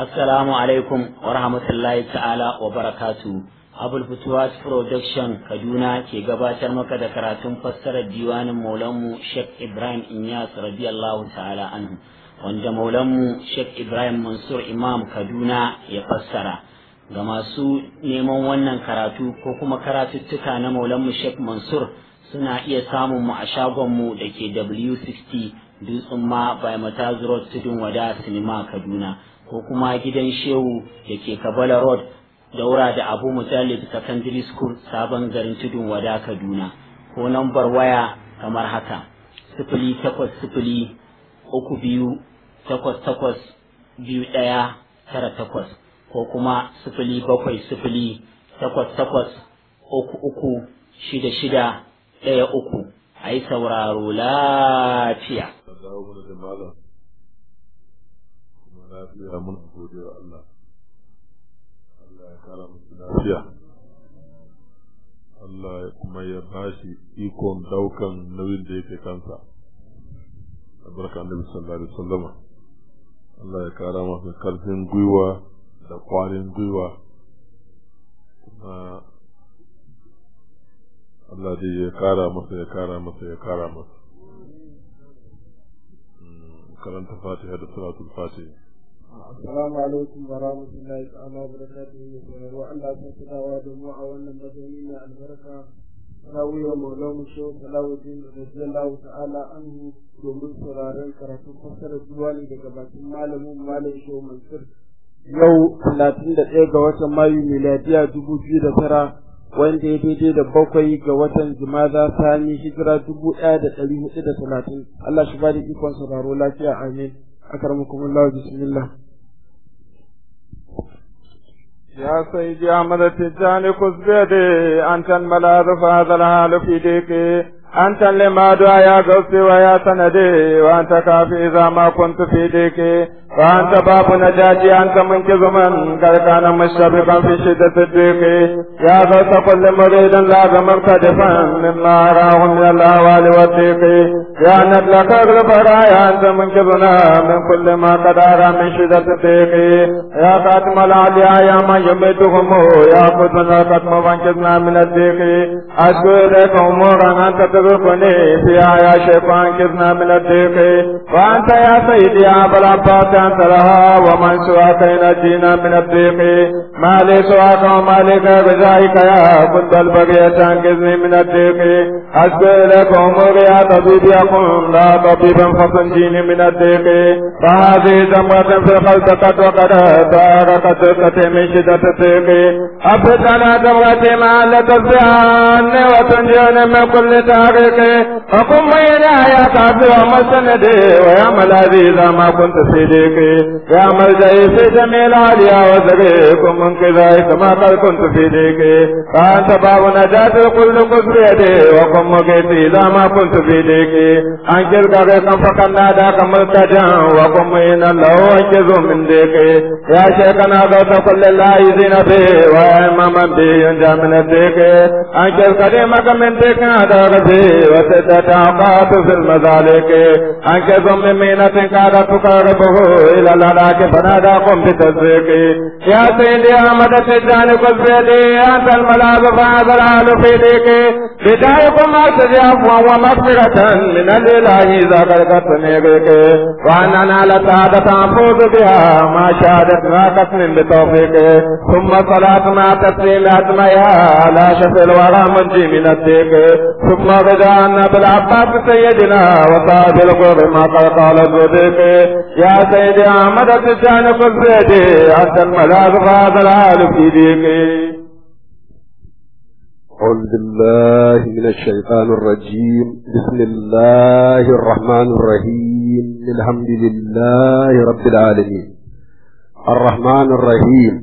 Assalamu alaikum wa rahmatullahi ta'ala wa barakatu. Abul Futuwas Production Kaduna ke gabatar maka da karatun fassarar diwanin Maulanmu Sheikh Ibrahim Inyas radiyallahu ta'ala anhu wanda Maulanmu Sheikh Ibrahim Mansur Imam Kaduna ya fassara. Ga masu neman wannan karatu ko kuma karatuttuka na Maulanmu Sheikh Mansur suna iya samun mu a shagonmu da ke W60 Dutsen ma by Mataz Road Tudun Wada Sinima Kaduna. ko kuma gidan shehu da ke kabala road daura da abu mujallid secondary school sabon garin tudun wada kaduna ko nambar waya kamar haka sifili takwas sifili uku biyu takwas takwas biyu ɗaya tara takwas ko kuma sifili bakwai sifili takwas takwas uku uku shida shida ɗaya uku a yi sauraro lafiya. lafiya mun gode wa Allah Allah ya kara musu lafiya Allah kuma ya bashi ikon daukan nauyin da yake kansa albarka annabi sallallahu alaihi wasallama Allah ya kara masa karfin gwiwa da kwarin gwiwa kuma Allah dai ya kara masa ya kara masa ya kara masa karanta fatiha da salatul fatiha Assalamu alaikum wa rahmatullahi ta'ala wa barakatuhu wa Allah ta tunawa da mu a wannan mazauni na albarka rawiya maulamu shehu salawuddin radiyallahu ta'ala anhu domin sauraron karatun fassarar duwani daga bakin malamin malam shehu mansur yau talatin da ɗaya ga watan mayu miladiya dubu biyu da tara wanda ya daidai da bakwai ga watan jumada sani hijira dubu ɗaya da ɗari hudu da talatin Allah shi ba da ikon sauraro lafiya amin akramakumullah bismillah يا سيدي أحمد التجاني خذ بيدي أنت الملاذ فهذا الحال في ديكي أنت لما دعا يا قوسي ويا سندي وأنت كافي إذا ما كنت في ديكي وأنت باب نجاتي أنت منقذ من قد كان مشتبكا في شدة الضيق يا غوث كل مريد لازم مرتدفا مما أراه من الأهوال والضيق يا ندلك أغلب رايا أنت منقذنا من كل ما قد أرى من شدة الضيق يا خاتم الأعلياء يا من يميتهم يا قدنا قدم وانقذنا من الضيق أشكو إليك أمورا أنت تذكرني فيها يا شيخ وانقذنا من الضيق وأنت يا سيدي يا أبا العباس أنت لها ومن سواك ينجينا من الضيق ما لي سواك وما لك بجايك يا كنت البغي تنقذني من الضيق أشكو إليك أموري يا طبيب يكون لا طبيبا فتنجيني من الضيق فهذه زمرة في الخلق قد وقد تاركت دقتي من شدة الضيق أبد أنا دمرتي مع لتزياني وتنجيني من كل تاريخ فقم إلى يا كافر ومسندي ويا ملاذي إذا ما كنت في ضيقي يا ملجئي في جميع العليا وزريكم من كذلك ما قد كنت في ضيقي فأنت باب نجاة الكل قد بيدي وقم مقيتي إذا ما كنت في ضيقي أنكر غريقا فقد ناداك ملتجا وقم إن الله أنجز من ضيقي يا شيخنا غوث كل العايزين به ويا إماما به ينجى من الضيق أنكر كريمك من ضيق هذا غزي وسدت أوقات في المذالك أنكر من مينة كادت تقربه إلى الهلاك فناداكم بتصديقي يا سيدي أحمد التجاني قل بيدي أنت الملاذ فهذا الحال في ديكي بدايكم أرتدي عفوا ومغفرة من الإله إذا قلقتني بك وأن أنا لسعادة أفوز بها ما شهدت راقتني بتوفيقي ثم صلاة مع تسليم أجمعها على شفي الورى منجي من الديك ثم رضا أن بالعباس سيدنا وصاحب الغر ما قد قال الصديق يا سيدي أحمد التجاني قل بيدي أنت الملاذ فهذا الحال في ديكي أعوذ بالله من الشيطان الرجيم بسم الله الرحمن الرحيم الحمد لله رب العالمين الرحمن الرحيم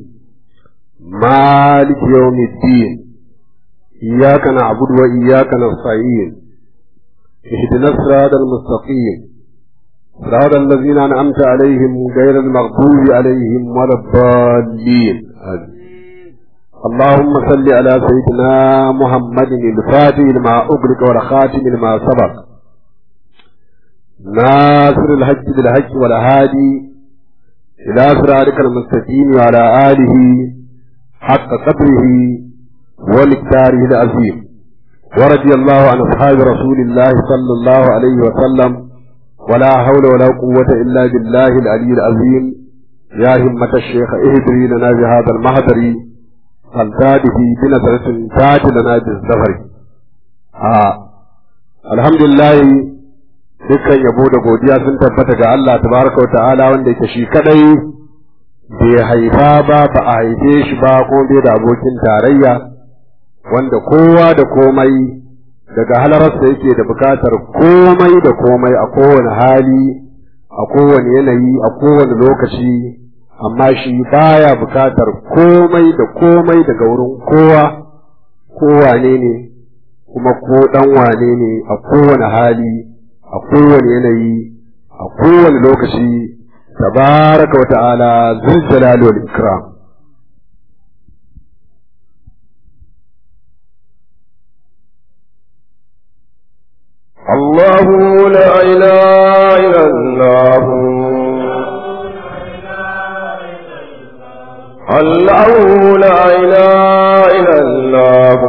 مالك يوم الدين إياك نعبد وإياك نستعين اهدنا الصراط المستقيم صراط الذين أنعمت عليهم غير المغضوب عليهم ولا الضالين آمين اللهم صل على سيدنا محمد الفاتح لما أغلق والخاتم لما سبق ناصر الحج بالحج والهادي إلى صراطك المستقيم وعلى آله حق قدره ومقداره العظيم ورضي الله عن أصحاب رسول الله صلى الله عليه وسلم ولا حول ولا قوة إلا بالله العلي العظيم يا همة الشيخ اهدري لنا بهذا المهدر فالتاته بنظرة تاج لنا بالزفر آه. الحمد لله dukkan yabo da godiya sun tabbata ga Allah tabaraka wa ta'ala wanda yake shi kadai bai haifa ba ba a haife shi ba ko bai da abokin tarayya wanda kowa da komai daga halararsa yake da bukatar komai da komai a kowane hali a kowane yanayi a kowane lokaci amma shi baya bukatar komai da komai daga wurin kowa kowane ne kuma ko dan wane ne a kowane hali a kowane yanayi a kowane lokaci tabaraka wa ta'ala zul jalali wal ikram الله لا إله إلا الله الله لا إله إلا الله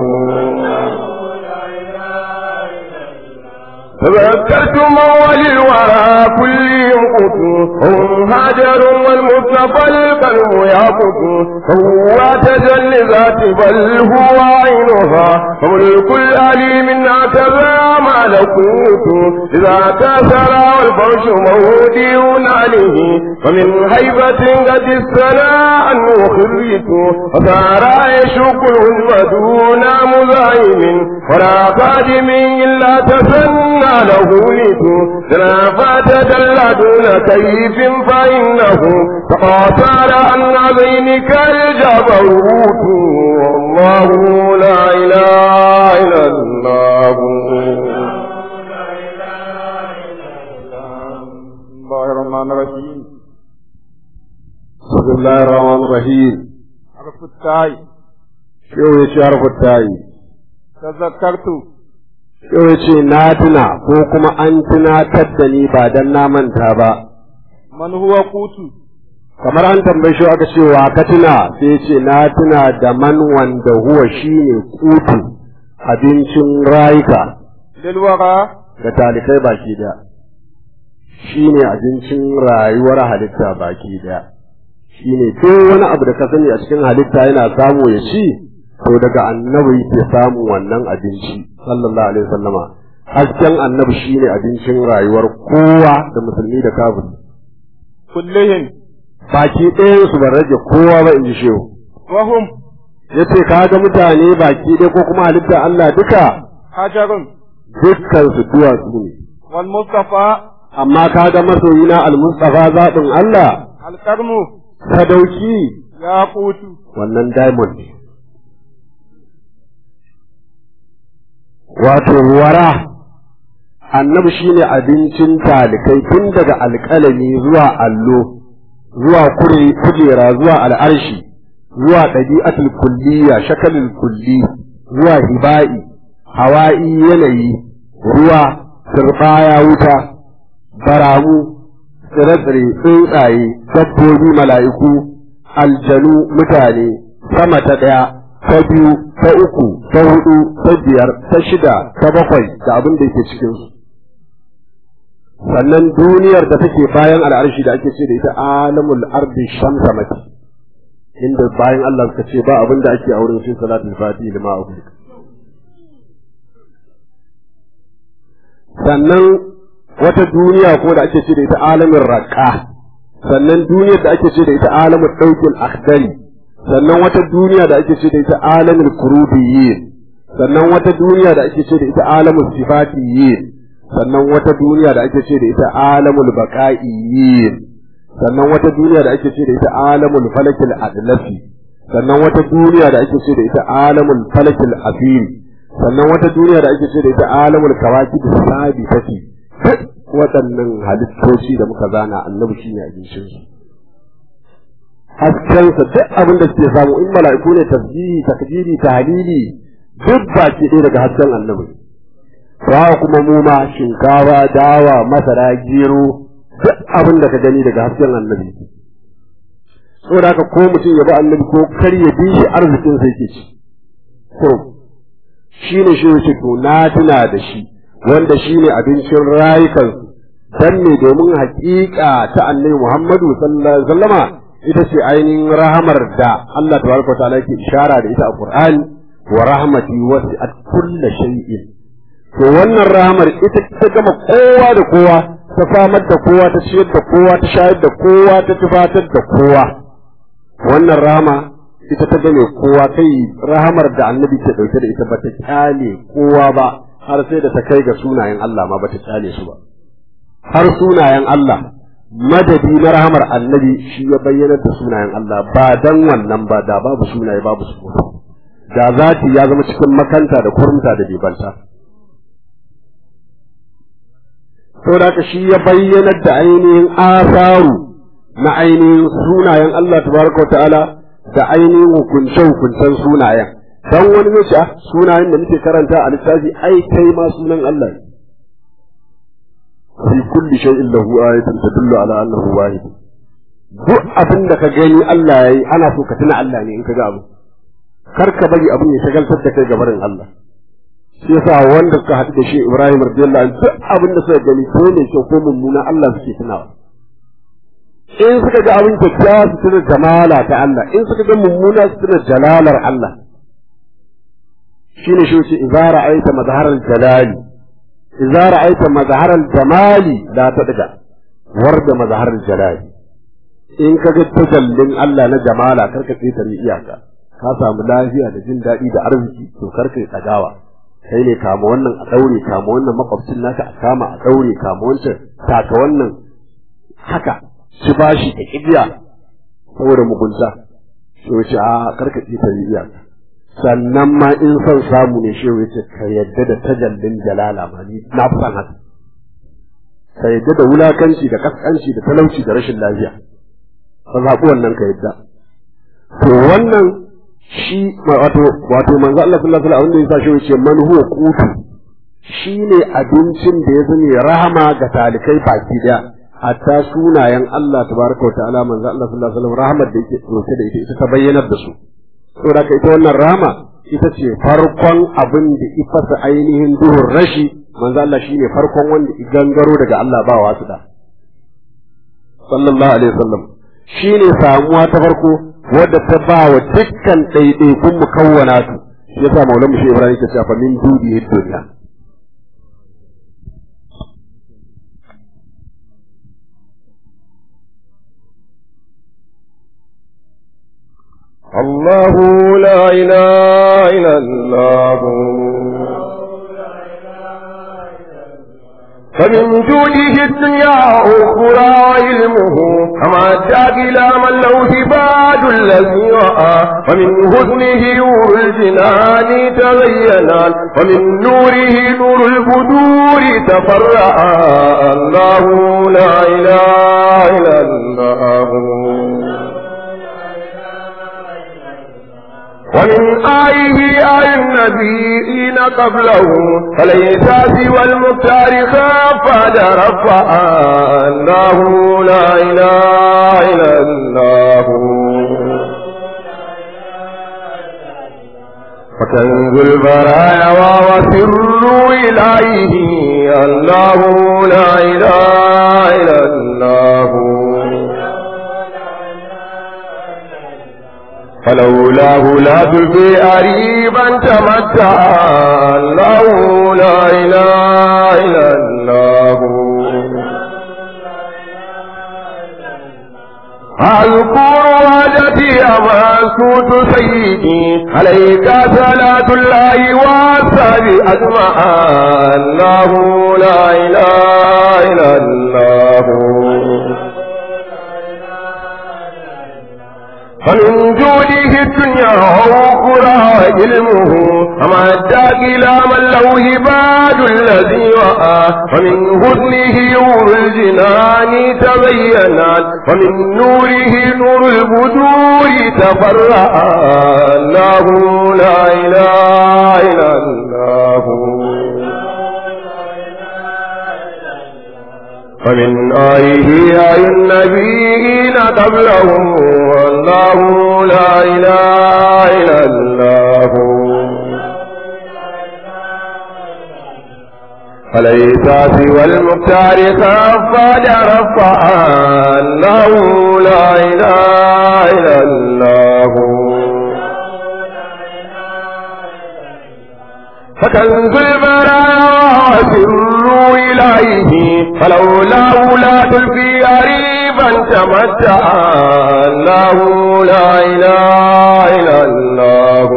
تذكرت موالي الورى كل ينقط هم هاجر والمصطفى القلب يقط هو تجلي ذات بل هو عينها فملك الأليم اعتبى ملكوت إذا كسر والفرش مودي عليه ومن هيبة قد السنا عنه خريت وصار يشق الهزم دون مزايم ولا قادم إلا تسنى له لت فات دل دون كيف فإنه تقاطر عن عبينك الجبروت والله لا إله إلا الله الله الرحمن الرحيم بسم الله الرحمن الرحيم حرف التاء شو يشارف التاي تذكرت Yau ya ce na tuna ko kuma an tunatar da ni ba don na manta ba, من هو قوت kamar an tambayi shi aka ce wa ka tuna sai ya ce na tuna da man wanda huwa shi ne kutu abincin rayuka للورى da talikai baki daya. Shi ne abincin rayuwar halitta baki daya. Shi ne duk wani abu da ka sani a cikin halitta yana samu ya ci, to daga annabi yake samun wannan abinci sallallahu alaihi wasallama hasken annabi shine abincin rayuwar kowa da musulmi da kafiri كلهم baki ɗayan su ban rage kowa ba in ji shehu وهم yace ka ga mutane baki ɗaya ko kuma halitta Allah duka حجر dukkan su duwatsu ne والمصطفى amma ka ga masoyina al-mustafa zaɓin Allah الكرم sadauki ياقوت wannan diamond ne wato wara annabi shine abincin talikai tun daga alƙalami zuwa allo zuwa kure kujera zuwa al'arshi zuwa ɗabi'atul kulliya shakalin kulli zuwa hiba'i hawa'i yanayi ruwa turbaya wuta baramu tsire-tsire tsuntsaye dabbobi mala'iku aljanu mutane sama ta ɗaya ta biyu ta uku ta hudu ta biyar ta shida ta bakwai da abin da yake cikin su sannan duniyar da take bayan al'arshi da ake ce da ita alamul ardi shamsamati inda bayan Allah suka ce ba abin da ake a wurin sai salatul fatihi lima abu sannan wata duniya ko da ake ce da ita alamin raqa sannan duniyar da ake ce da ita alamin daukin akhdari sannan wata duniya da ake ce da ita alamin kurubiyyin sannan wata duniya da ake ce da ita alamin sifatiyyin sannan wata duniya da ake ce da ita alamul baqa'iyyin sannan wata duniya da ake ce da ita alamul falakil adlafi sannan wata duniya da ake ce da ita alamul falakil afiri sannan wata duniya da ake ce da ita alamul kawakib sabitati waɗannan halittoci da muka zana annabi shine abincin su haskensa duk abin da suke samu in mala'iku ne tasbihi takbiri tahlili duk baki ɗaya daga hasken annabi ba kuma mu ma shinkafa dawa masara gero duk abin da ka gani daga hasken annabi saboda haka ko mutum ya bi annabi ko kar ya bi shi arzikin sai ke ci ko shi ne shi wuce to na tuna da shi wanda shi ne abincin rayukan dan ne domin haƙiƙa ta annabi Muhammadu sallallahu alaihi wasallama ita ce ainihin rahamar da Allah tabaraka ta'ala yake ishara da ita a Qur'ani wa rahmati wasi'at kulli shay'in to wannan rahamar ita ta gama kowa da kowa ta samar da kowa ta ciyar da kowa ta shayar da kowa ta tufatar da kowa wannan rahama ita ta gane kowa kai rahamar da annabi ke dauke da ita ba ta kyale kowa ba har sai da ta kai ga sunayen Allah ma ba ta kyale su ba har sunayen Allah madadi na rahamar annabi shi ya bayyana da sunayen Allah ba dan wannan ba da babu sunaye babu su da zati ya zama cikin makanta da kurmta da bibanta saboda haka shi ya bayyana da ainihin asaru na ainihin sunayen Allah tabaraka ta'ala da ainihin hukunce hukuncen sunayen dan wani zai ce sunayen da muke karanta a littafi ai kai ma sunan Allah ne fi kulli shay'in lahu ayatun tadullu ala annahu wahid duk abin da ka gani Allah yayi ana so ka tuna Allah ne in ka ga abu kar ka bari abin ya shagaltar da kai gabarin Allah shi yasa wanda suka haɗu da shi Ibrahim radiyallahu anhu duk abin da suka gani ko ne kyau ko mummuna Allah suke tunawa in suka ga abin kyakkyawa su tuna jamala ta Allah in suka ga mummuna su tuna jalalar Allah shine shi ce idza ra'aita mazharal jalali idza ra'aita mazharal jamali la tadga warda mazharal jalali in ka ga tajallin Allah na jamala karka ƙetare iyaka ka samu lafiya da jin daɗi da arziki to karka yi tsagawa kai ne kama wannan a ɗaure kama wannan makwabcin naka a kama a ɗaure kama wancan taka wannan haka ci bashi da kibiya saboda mugunta shi wace a karka ƙetare iyaka sannan ma in son samu ne shi wace ka yadda da tajallin jalala ma ni na fi son haka ka yadda da wulakanci da kaskanci da talauci da rashin lafiya ka zaɓi wannan ka yadda to wannan shi wato wato manzo Allah sallallahu alaihi wasallam yasa shi yace man huwa qutu shine abincin da ya zame rahama ga talikai baki daya hatta sunayen Allah tabaraka wa ta'ala manzo Allah sallallahu alaihi wasallam rahmar da yake dauke da ita ita ta bayyanar da su saboda ita wannan rahama ita ce farkon abin da ifasa ainihin duhun rashi manzo Allah shine farkon wanda i gangaro daga Allah ba wasu da sallallahu alaihi wasallam shine samuwa ta farko wadda ta ba wa dukkan ɗaiɗaikun mukawwana su shi yasa maulan shi Ibrahim ke cewa min dubi duniya الله لا إله إلا الله فمن جوده الدنيا أخرى علمه كما أدى إلى من له هباد الذي رأى ومن حسنه نور الجنان تبينا ومن نوره نور البدور تفرعا الله لا إله إلا الله ومن آيه آي النبيين قبله فليس سوى المختار خاف رفعا الله لا إله إلا الله وكنز البرايا وسر إليه الله لا إله إلا الله فلولاه لا تلقي أريبا تمتع الله لا إله إلا الله أذكر وجدي أمسوت سيدي عليك صلاة الله والسلام أجمعا الله لا إله إلا الله فمن جوده الدنيا وأخرى علمه فما أداك إلى من له هباد الذي رأى ومن حسنه نور الجنان تبينات ومن نوره نور البدور تفرعا الله لا إله إلا الله ومن آيه آي النبيين قبلهم والله لا إله إلا الله فليس سوى المختار خفاد رفع أنه لا إله إلا الله فكنز البراء سر إليه فلولاه لا تلقي قريبا تمتع أنه لا إله إلا الله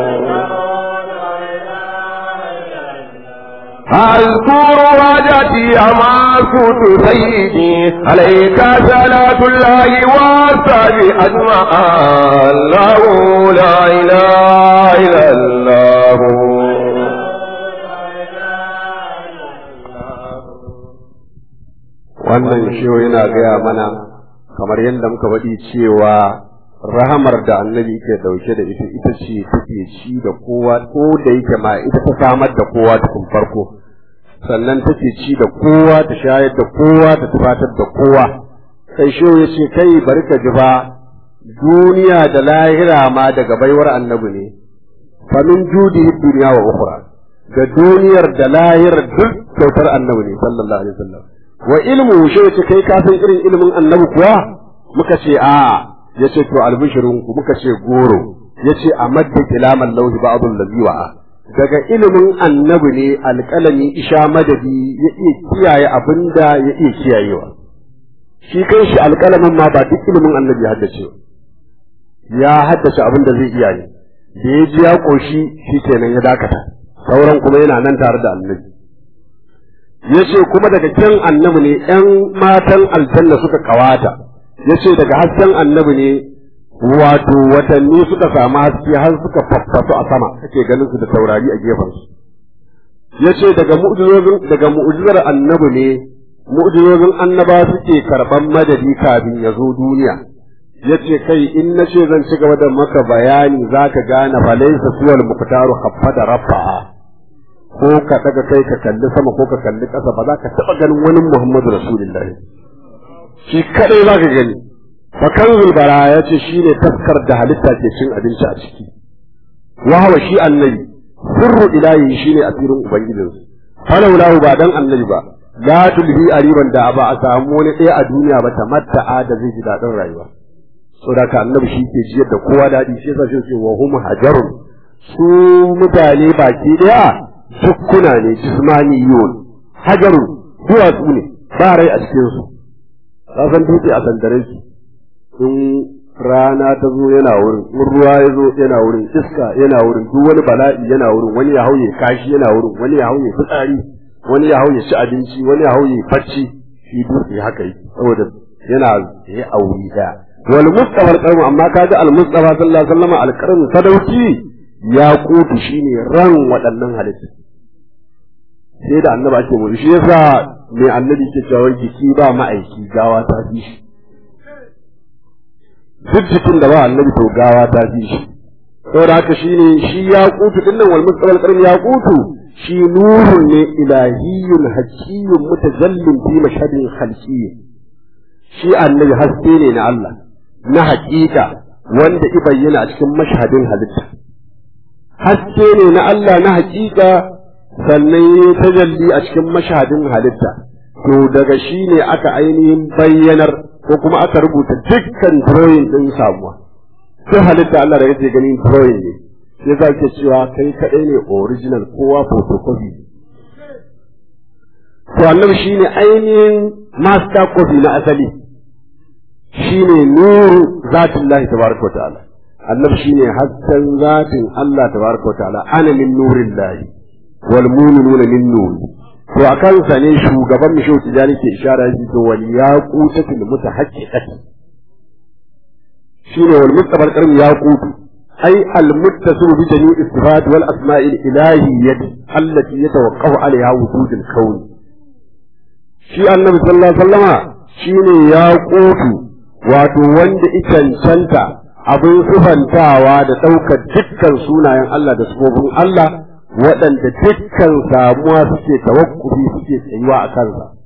أذكر وجدي أما كنت سيدي عليك صلاة الله والسلام أجمع الله لا إله إلا الله wannan shehu yana gaya mana kamar yadda muka faɗi cewa rahamar da annabi ke dauke da ita ita ce take ci da kowa ko da yake ma ita ta samar da kowa tukun farko sannan take ci da kowa ta shayar da kowa ta tufatar da kowa sai shehu ya ce kai bari ka ji ba duniya da lahira ma daga baiwar annabi ne famin judi duniya wa ukhra da duniyar da lahirar duk kyautar annabi ne sallallahu alaihi wasallam wa ilmu shi yace kai ka san irin ilimin annabi kuwa muka ce a yace to albishirun ku muka ce goro yace a madda kilaman lauhi ba'dul ladhi wa'a daga ilimin annabi ne alƙalami isha madadi ya iya kiyaye abinda ya iya kiyayewa shi kai shi alƙalamin ma ba duk ilimin annabi ya haddace ya haddace abin da zai iya ne da ya ji ya ƙoshi shi kenan ya dakata sauran kuma yana nan tare da annabi ya ce kuma daga kyan annabi ne ‘yan matan aljanna suka kawata ya ce daga hasken annabi ne wato watanni suka samu haske har suka faffasu a sama kake ganin su da taurari a gefensu ya ce daga mu'jizozin daga mu'jizar annabi ne mu'jizozin annaba suke karɓan madadi kafin ya zo duniya ya ce kai in na ce zan ci gaba da maka bayani za ka gane falaisa suwal muktaru haffada rafa'a ko ka daga kai ka kalli sama ko ka kalli ƙasa ba za ka taɓa ganin wani Muhammadu Rasulullahi shi kadai za ka gani fakan bara ya ce shi ne taskar da halitta ke cin abinci a ciki wahawa shi annabi sirru ilahi shi ne asirin ubangijinsu falaulahu ba dan annabi ba la tulhi ariban da ba a samu wani ɗaya a duniya ba ta matta'a da zai ji daɗin rayuwa saboda ka annabi shi ke jiyar da kowa daɗi shi yasa shi ce wa hum hajarun su mutane baki ɗaya dukkuna ne jismaniyun hajarun duwatsu ne ba rai a cikin su ka san dutse a sandare su in rana ta zo yana wurin in ruwa ya zo yana wurin iska yana wurin duk wani bala'i yana wurin wani ya hauye kashi yana wurin wani ya hauye fitsari wani ya hauye ci abinci wani ya hauye bacci shi dutse haka yi saboda yana ya auri daya wal mustafa al amma kaga al mustafa sallallahu alaihi wasallam al qarn sadauki ya kutu shine ran waɗannan halittu sai da annabi ake mu shi yasa mai annabi ke cewa jiki ba ma'aiki gawa ta fi shi duk jikin da ba annabi to gawa ta fi shi saboda haka shine shi ya kutu dinnan wal mustaqbal qarim ya kutu shi nurun ne ilahiyyun hakiyyun mutajallin fi mashhadin khalqiyyin shi annabi haske ne na Allah na hakika wanda i bayyana a cikin mashhadin halitta haske ne na Allah na hakika sannan ya tajalli a cikin mashhadin halitta to daga shi ne aka ainihin bayyanar ko kuma aka rubuta dukkan drawing din samuwa sai halitta Allah da yake ganin drawing ne sai za ke cewa kai kadai ne original kowa photocopy to annabi shine ainihin master copy na asali shine nuru zatullahi tabaraka wa ta'ala annabi shine hasken zatin Allah tabaraka wa ta'ala ana min nurillahi wal mu'minuna min nuri to a kansa ne shugaban mu shehu tijani ke ishara shi to wal yaqutatul mutahaqqiqati shine wal mustabar karim yaqutu ay al muttasil bi jami'i sifat wal asma'il ilahiyyah allati yatawaqqafu alaiha wujud al kawn shi annabi sallallahu alaihi wasallama shine yaqutu wato wanda icancanta abin sufantawa da ɗaukar dukkan sunayen Allah da sufofin Allah waɗanda dukkan samuwa suke tawakkufi suke tsayuwa a kansa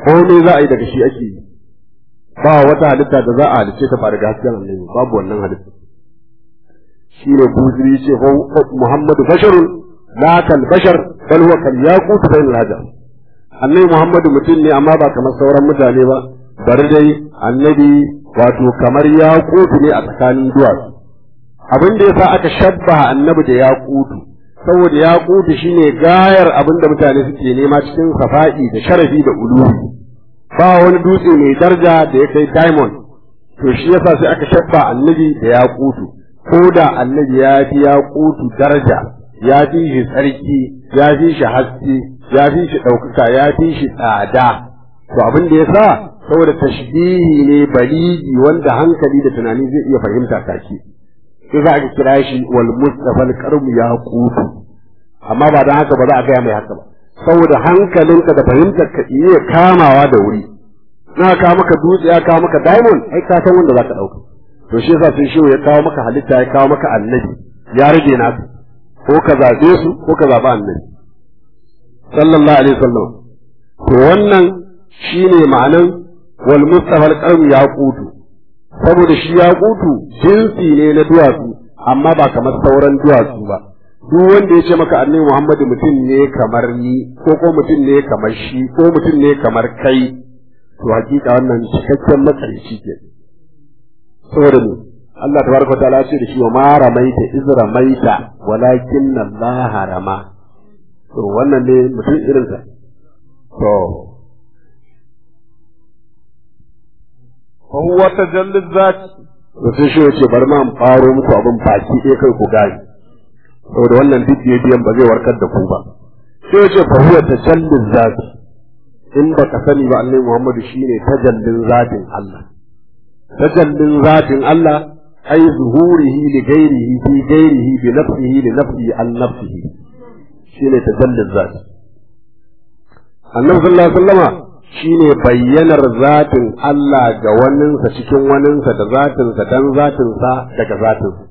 komai za a yi daga shi ake yi ba wata halitta da za a halice ta ba daga hasken annabi babu wannan halitta shi ne buziri ce Muhammadu basharun la kal bashar bal huwa kal yaqut bain al hajar annabi Muhammadu mutum ne amma ba kamar sauran mutane ba bari dai annabi wato kamar yaqut ne a tsakanin duwatsu abin da yasa aka shabba annabi da yaqutu saboda yaqutu shine gayar abin da mutane suke nema cikin safa'i da sharafi da uluwi ba wani dutse mai daraja da ya kai diamond to shi yasa sai aka shabba annabi da yaqutu ko da annabi ya fi yaqutu daraja ya fi shi tsarki ya fi shi haske ya fi shi ɗaukaka ya fi shi tsada to abin da yasa saboda tashbihi ne baligi wanda hankali da tunani zai iya fahimta take sai za a kira shi wal mustafa al ya qutu amma ba dan haka ba za a gaya mai haka ba saboda hankalinka da fahimtar ka iya kamawa da wuri na kawo maka dutse ya kawo maka diamond ai ka san wanda zaka dauka to shi yasa sai shehu ya kawo maka halitta ya kawo maka annabi ya rage naka ko ka zabe su ko ka zaba annabi sallallahu alaihi wasallam to wannan shine ma'anan wal mustafa al ya qutu saboda shi ya kutu jinsi ne na duwatsu amma ba kamar sauran duwatsu ba duk wanda ya ce maka annabi Muhammadu mutum ne kamar ni ko ko mutum ne kamar shi ko mutum ne kamar kai to hakika wannan cikakken matsalici ke saboda ne Allah tabaraka ta'ala ce da shi wa ma ramaita iz ramaita walakin Allah rama to wannan ne mutum irin sa to وهو تجلي الذات to sai shi yace bari ma in faro muku abin baki ɗaya kai ku gane saboda wannan duk biyan ba zai warkar da ku ba sai yace fa huwa tajallin zati in ba ka sani ba annabi Muhammadu shine tajallin zatin Allah tajallin zatin Allah ai zuhurihi li ghairihi fi ghairihi bi nafsihi li nafsihi an nafsihi shine tajallin zati annabi sallallahu alaihi wasallama shine bayyanar zatin Allah ga waninsa cikin waninsa da zatinsa dan zatinsa daga zatinsa.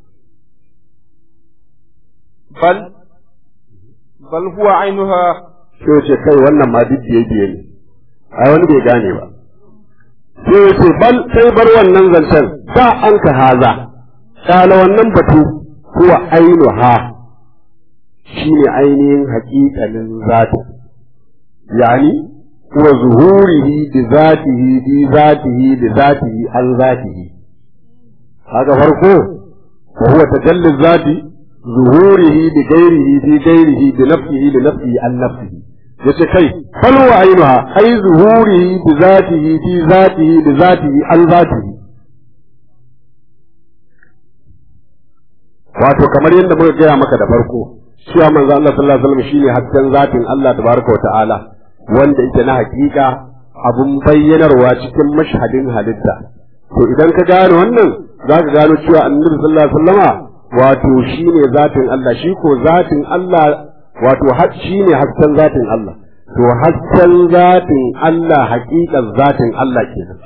bal bal huwa ainuha Sai ce kai wannan ma duk biye biye ne, ai wani bai gane ba. Sai ya ce bal sai bar wannan zancen ba an ka haza, kala wannan batu huwa ainuha shine ainihin haƙiƙanin zatin. Yani وظهوره بذاته بذاته بذاته عن ذاته هذا فرقه وهو تجلي الذات ظهوره بغيره في غيره بنفسه لنفسه عن نفسه yace kai bal wa ainuha ai zuhurihi bi zatihi fi zatihi bi zatihi an zatihi wato kamar yadda muka gaya maka da farko cewa manzo Allah sallallahu alaihi wasallam shine hasken zatin Allah tabaraka wa ta'ala wanda yake na hakika abun bayyanarwa cikin mashhadin halitta to idan ka gane wannan za ka gano cewa annabi sallallahu alaihi wasallama wato shine zatin Allah shi ko zatin Allah wato shine hasken zatin Allah to hasken zatin Allah hakikan zatin Allah kenan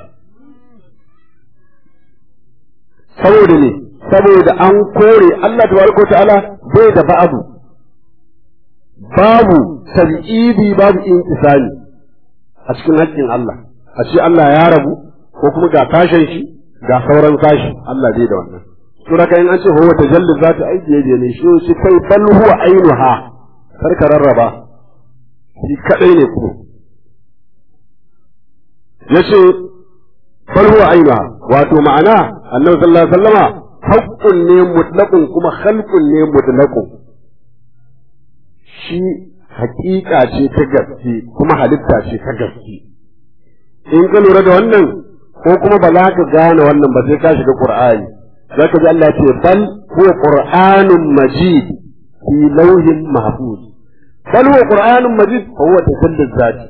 saboda ne saboda an kore Allah tabaraka ta'ala bai da ba'abu babu tab'idi babu intisali a cikin haƙƙin Allah a ce Allah ya rabu ko kuma ga tashin shi ga sauran tashi Allah bai da wannan to da in an ce huwa tajalli za ta aiki yaje ne shi shi kai bal huwa ainuha kar ka rarraba shi kadai ne kuma yace bal huwa ainuha wato ma'ana annabi sallallahu alaihi wasallama haqqun ne mutlaqun kuma khalqun ne mutlaqun shi hakika ce ta gaske kuma halitta ce ta gaske in ka lura da wannan ko kuma ba za ka gane wannan ba sai ka shiga qur'ani za ka ji Allah ce bal huwa qur'anun majid fi lawhin mahfuz bal huwa qur'anun majid fa huwa tasallul zati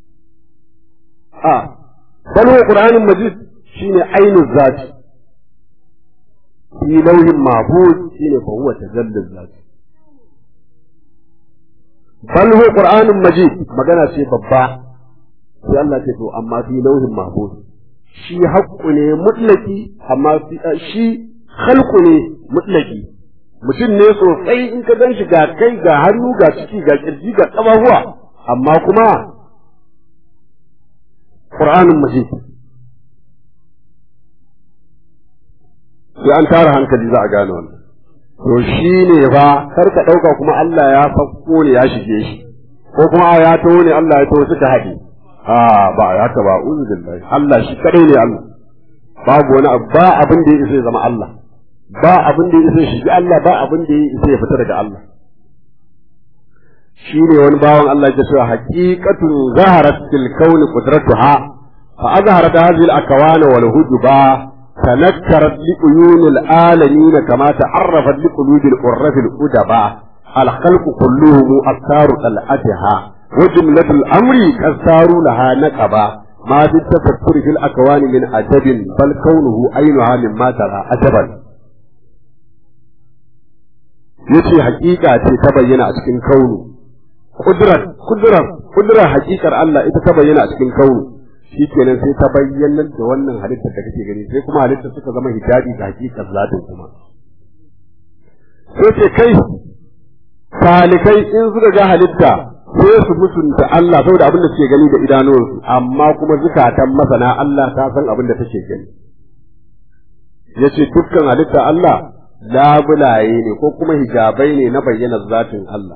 a bal huwa qur'anun majid shine ainul zati fi lawhin mahfuz shine fa huwa tasallul zati bal huwa qur'anun majid magana ce babba sai Allah ce to amma fi lauhin mahfuz shi haqqu ne mutlaki amma shi khalqu ne mutlaki mutum ne sosai in ka gan shi ga kai ga hannu ga ciki ga kirji ga ƙafafuwa amma kuma qur'anun majid sai an tara hankali za a gane wannan to shi ne fa kar ka ɗauka kuma Allah ya fakko ne ya shige shi ko kuma ya taho ne Allah ya taho suka haɗe a ba ya ka ba uzu billahi Allah shi kadai ne Allah babu wani abu ba abin da ya isa ya zama Allah ba abin da ya isa shi Allah ba abin da ya isa ya fita daga Allah shi ne wani bawan Allah ya ce haqiqatun zaharat fil kauni qudratuha fa azharat hadhihi al akwana wal hujuba تنكرت لعيون العالمين كما تعرفت لقلوب العرف الأدباء الخلق كلهم أثار طلعتها وجملة الأمر كثار لها نقبا ما في التفكر في الأكوان من عجب بل كونه عينها مما ترى عجبا yace hakika ce ta bayyana a cikin kaunu kudrar kudrar kudrar hakikar Allah ita ta bayyana a cikin kaunu shi kenan sai ta bayyana da wannan halittar da kake gani sai kuma halittar suka zama hijabi ga hakikar zatin kuma sai ce kai talikai in suka ga halitta sai su musunta Allah saboda abin da suke gani da idanuwansu amma kuma zukatan masana Allah ta san abin da take gani yace dukkan halitta Allah labulaye ne ko kuma hijabai ne na bayyana zatin Allah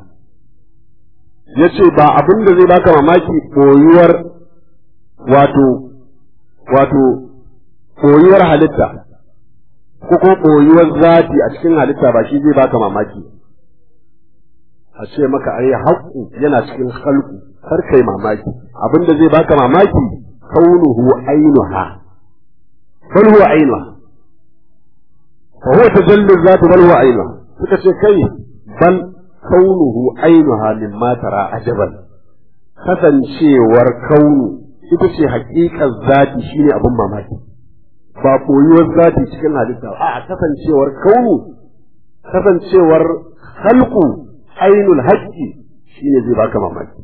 yace ba abin da zai baka mamaki boyuwar wato wato koyuwar halitta ko ko koyuwar zati a cikin halitta ba shi zai baka mamaki a ce maka ai haƙƙu yana cikin halku kar kai mamaki abinda zai baka mamaki kaunuhu ainuha bal huwa ainuha fa huwa tajalli zati bal huwa ainuha suka ce kai bal kaunuhu ainuha mimma tara ajaban kasancewar kaunu ita ce haƙiƙar zati shine abin mamaki ba koyuwar zati cikin halitta a kasancewar kaunu kasancewar halku ainul haƙƙi shine zai baka mamaki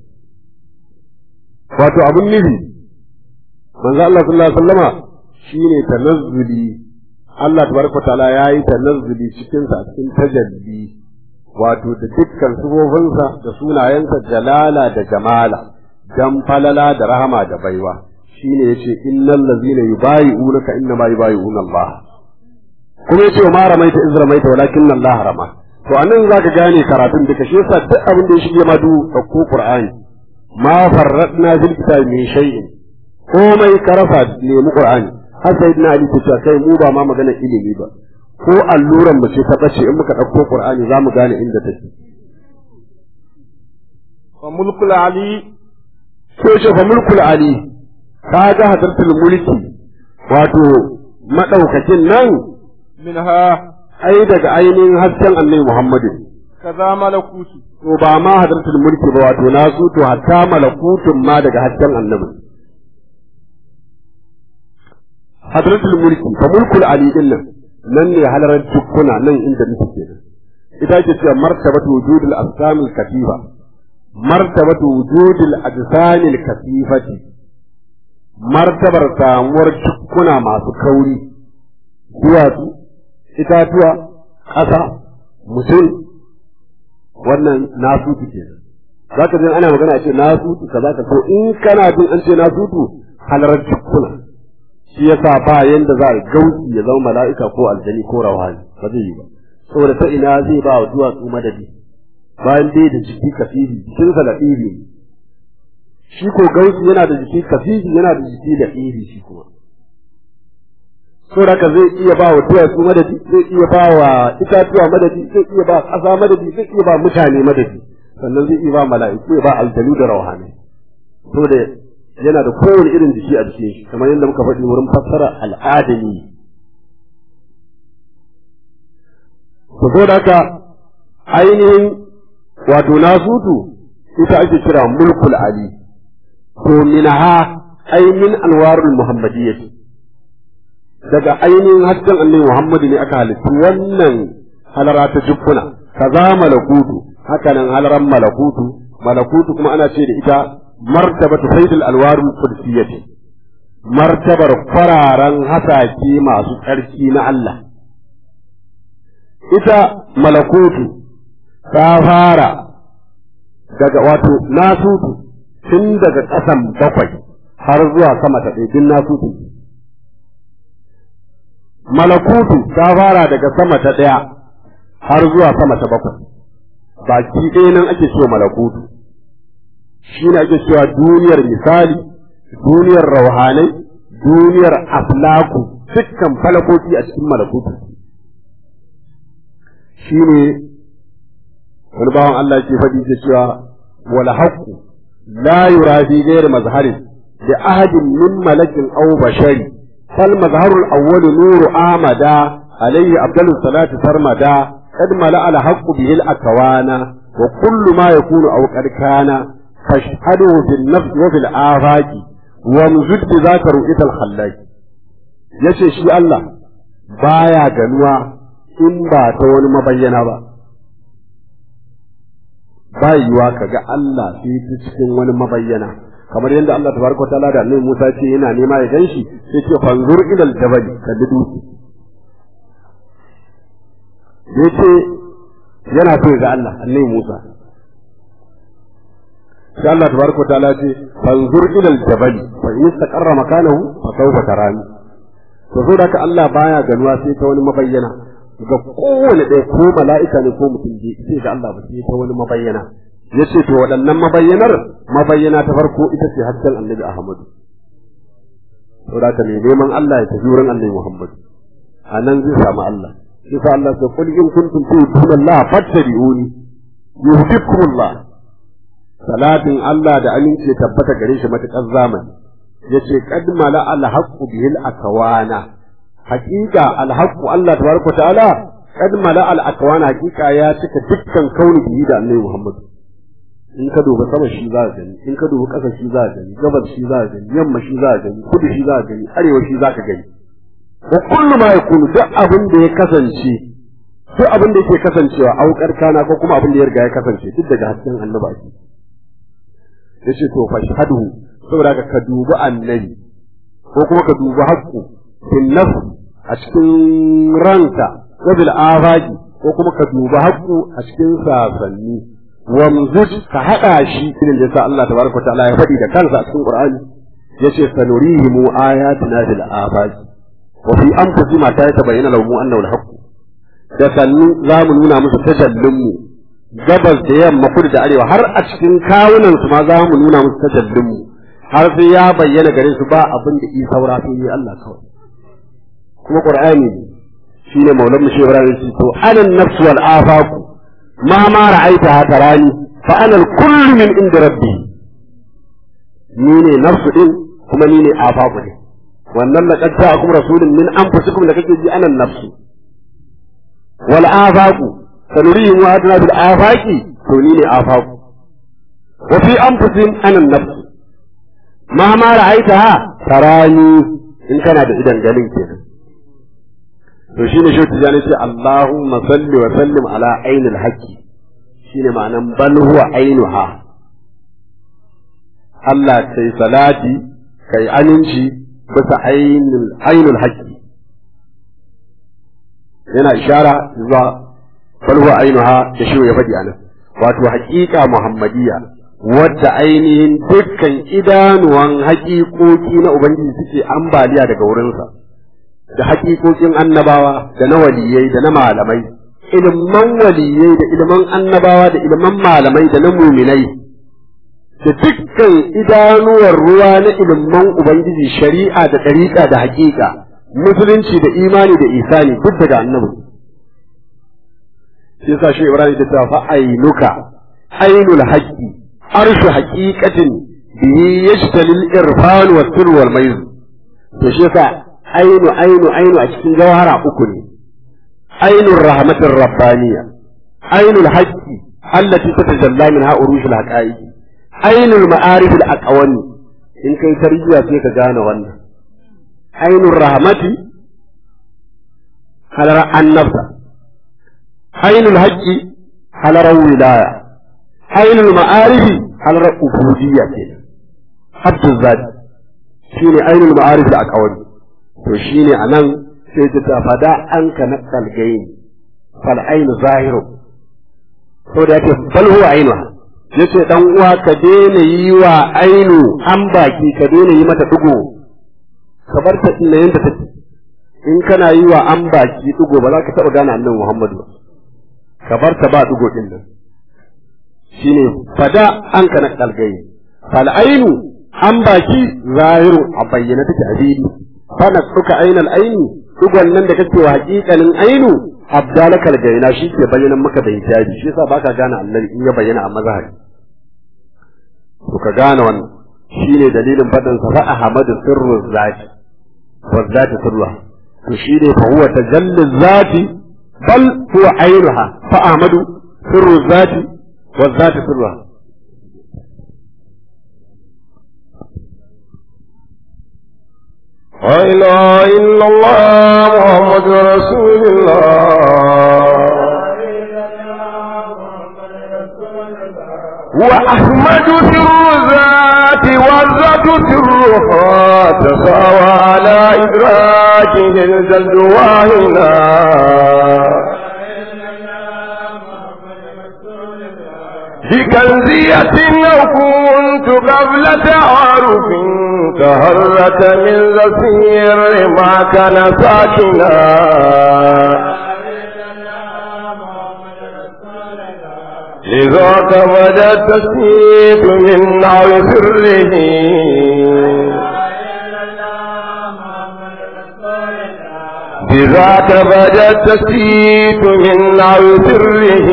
wato abin nufi manzo Allah sallallahu alaihi wasallama shine tanazzuli Allah tabaraka ta'ala yayi tanazzuli cikin sa cikin tajalli wato da dukkan sufofinsa da sunayensa jalala da jamala dan falala da rahama da baiwa shine yace innal ladzina yubayi'unaka inna ma yubayi'una Allah kuma yace ma ramaita iz ramaita walakin Allah rama to anan zaka gane karatun duka shi yasa duk abin da ya shige ma du ko Qur'ani ma farradna fil kitabi min shay'in komai karafa nemi Qur'ani har sayyidina Ali ta ce kai mu ba ma magana ilimi ba ko alluran mu ce ta bace in muka dauko Qur'ani zamu gane inda take wa mulkul ali ko ce fa mulkul ali ka ga hadartul mulki wato madaukakin nan minha ai daga ainihin hasken annabi Muhammadu kaza malakutu to ba ma hadartul mulki ba wato na su to hatta malakutun ma daga hasken annabi hadartul mulki fa mulkul ali din nan nan ne halarar dukkuna nan inda muke kenan ita ce cewa martabatu wujudul assamil katifa martabatu wujudul ajsamil katifati martabar samuwar dukkuna masu kauri duwatsu itatuwa ƙasa mutum wannan nasutu ke za ka ana magana a ce nasutu ka za ka so in kana jin an ce nasutu halarar dukkuna shi yasa ba yanda za a gausi ya zama mala'ika ko aljani ko rawani ba zai yi ba saboda ta ina zai ba wa duwatsu madadi bayan dai da jiki kafifi jikinsa da ɗiri shi ko gausi yana da jiki kafifi yana da jiki da ɗiri shi kuma saboda zai iya ba wa duwatsu madadi zai iya ba wa itatuwa madadi zai iya ba ƙasa madadi zai iya ba mutane madadi sannan zai iya ba mala'iku ya ba aljanu da rauhani saboda yana da kowane irin jiki a jikin shi kamar yadda muka faɗi wurin fassara al'adami ku zo da haka ainihin wato nasutu ita ake kira mulkul ali to minha ay min anwarul muhammadiyyah daga ainihin hasken annabi Muhammadu ne aka halittu wannan halara ta jukkuna kaza malakutu hakanan halaran malakutu malakutu kuma ana ce da ita martabatu sayyidul alwarul qudsiyati martabar kwararan hasake masu tsarki na Allah ita malakutu ta fara daga wato nasutu tun daga ƙasan bakwai har zuwa sama ta ɗaya din nasutu malakutu ta fara daga sama ta ɗaya har zuwa sama ta bakwai baki ɗaya nan ake cewa malakutu shi ne ake cewa duniyar misali duniyar rauhanai duniyar aflaku dukkan falakoki a cikin malakutu shi ne wani bawan Allah ke faɗi ke cewa wal haqqu la yura fi ghairi mazharin li ahadin min malakin aw bashari fal mazharu al awwal nuru amada alayhi afdalus salati sarmada qad mala al haqqu bihi al akwana wa kullu ma yakunu aw qad kana fashhadu fil nafs wa fil afaqi wa muzid bi zaka ru'ita al khallaq yace shi Allah baya ganuwa in ba ta wani mabayyana ba ba yiwa ka ga Allah sai ta cikin wani mabayyana kamar yadda Allah tabaraka ta'ala da Annabi Musa ce yana nema ya ganshi sai ce fanzur ila al-jabal kalli dutse yace yana so ga Allah Annabi Musa sai Allah tabaraka ta'ala ce fanzur ila al-jabal fa in istaqarra makanahu fa sawfa tarani to so da Allah baya ganuwa sai ta wani mabayyana ga kowane ɗaya ko mala'ika ne ko mutum je sai ga Allah ba sai ta wani mabayyana ya ce to waɗannan mabayyanar mabayyana ta farko ita ce hasken annabi Ahmadu to da ka ne neman Allah ya tafi wurin annabi Muhammadu a nan zai samu Allah sai sa Allah sai kul in kuntum tu'minuna Allah fattabi'uni yuhibbukumullah salatin Allah da aminci ya tabbata gare shi matakar zamani yace qad mala al haqqu bihil akawana haƙiƙa alhaqqu Allah tabaraka ta'ala kad mala al akwana haƙiƙa ya cika dukkan kauni bihi da Annabi Muhammad in ka duba sama shi za ka gani in ka duba ƙasa shi za ka gani gabas shi za ka gani yamma shi za ka gani kudu shi za ka gani arewa shi za ka gani wa kullu ma yakunu duk abin da ya kasance duk abin da yake kasancewa aukar kana ko kuma abin da ya riga ya kasance duk daga hasken annabi ake yace to fashhadu saboda ka dubi annabi ko kuma ka dubi haqqu fil nafs a cikin ranka wa bil afaqi ko kuma ka duba haqqu a cikin sasanni wa muzud ka hada shi irin da yasa Allah tabaraka wa ta'ala ya faɗi da kansa a cikin Qur'ani yace sanurihim ayatina fil afaqi wa fi anfusihim ta tabayyana lahum annahu al-haqq da sannu za mu nuna musu tajallin mu gabas da yamma kudu da arewa har a cikin kawunan su ma za mu nuna musu tajallin mu har sai ya bayyana gare su ba abin da isa saura sai yi Allah kawai kuma qur'ani shine maulan mushi ibrahim shi to anan nafs wal afaq ma ma ra'aita tarani fa ana al kull min inda rabbi ni ne nafsu din kuma ni ne afaq din wannan laqad ja'akum rasulun min anfusikum da kake ji anan nafsu wal afaq sanurihim wa adna bil afaqi to ni ne afaq wa fi anfusihim anan nafsu ma ma ra'aitaha tarani in kana da idan ganin kenan to shine shi tijani ce Allahumma salli wa sallim ala ainil haqqi shine ma'anan bal huwa ainuha Allah kai salati kai aminci bisa ainul ainul haqqi yana ishara zuwa bal huwa ainuha da shi ya faɗi anan wato haƙiƙa muhammadiyya wadda ainihin dukkan idanuwan haƙiƙoƙi na Ubangiji suke ambaliya daga wurinsa, da haƙiƙoƙin annabawa da na waliyai da na malamai, ilman waliyai da ilman annabawa da ilman malamai da na muminai, da dukkan idanuwar ruwa na ilman Ubangiji shari'a da ɗariƙa da haƙiƙa, musulunci da imani da isani duk daga annabi. Shi sa shi Ibrahim da ta fa'ainuka, ainul haƙƙi, arshu haqiqatin bihi yashtalil irfan wa sir wal mayz to shi yasa ainu ainu ainu a cikin jawhara uku ne ainur rahmatir rabbaniya ainul haqqi allati tatajalla minha urushul haqaiq ainul ma'arif al aqwani in kai tarbiya sai ka gane wannan ainur rahmati halar annabta ainul haqqi halar wilaya ainul ma'arifi halar ubudiyya ke abdul zadi shine ainul ma'arif da akawari to shine anan sai ta ta fada an ka na kalgaini fal ainu zahiru to da yake bal huwa ainuha yace dan uwa ka daina yi wa ainu an baki ka daina yi mata dugo ka bar ta inda yanda take in kana yi wa an baki dugo ba za ka taɓa gane annabi Muhammadu ba ka bar ta ba dugo din nan shine fada an kana kalgai fal ainu an baki zahiru a bayyana take a fili fana suka ainal aini dugon nan da kake wa haƙiƙanin ainu abdalaka gaina shi ke bayyana maka da hijabi shi yasa baka gane Allah in ya bayyana a mazhabi to ka gane wannan shine dalilin fadin sa fa ahmadu sirru zati wa zati sirruha to shine fa huwa tajalli zati bal huwa ainuha fa ahmadu sirru zati wa zati sirruha لا إله إلا الله محمد رسول الله وأحمد سر الذات والذات سرها تساوى على إدراكه الجلد واهنا بكنزية لو كنت قبل تعارف تهرت من زفير ما كان ساكنا لذاك بدا التسميت من نار سره بذاك بدا التسميت من نار سره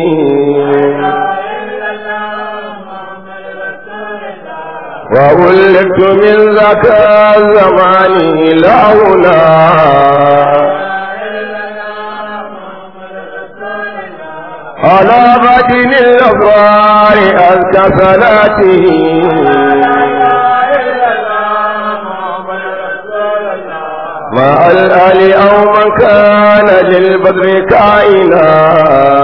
وولدت من ذاك الزمان لا هنا على بدن الأبرار أزكى صلاته مع الآل أو من كان للبدر كائنا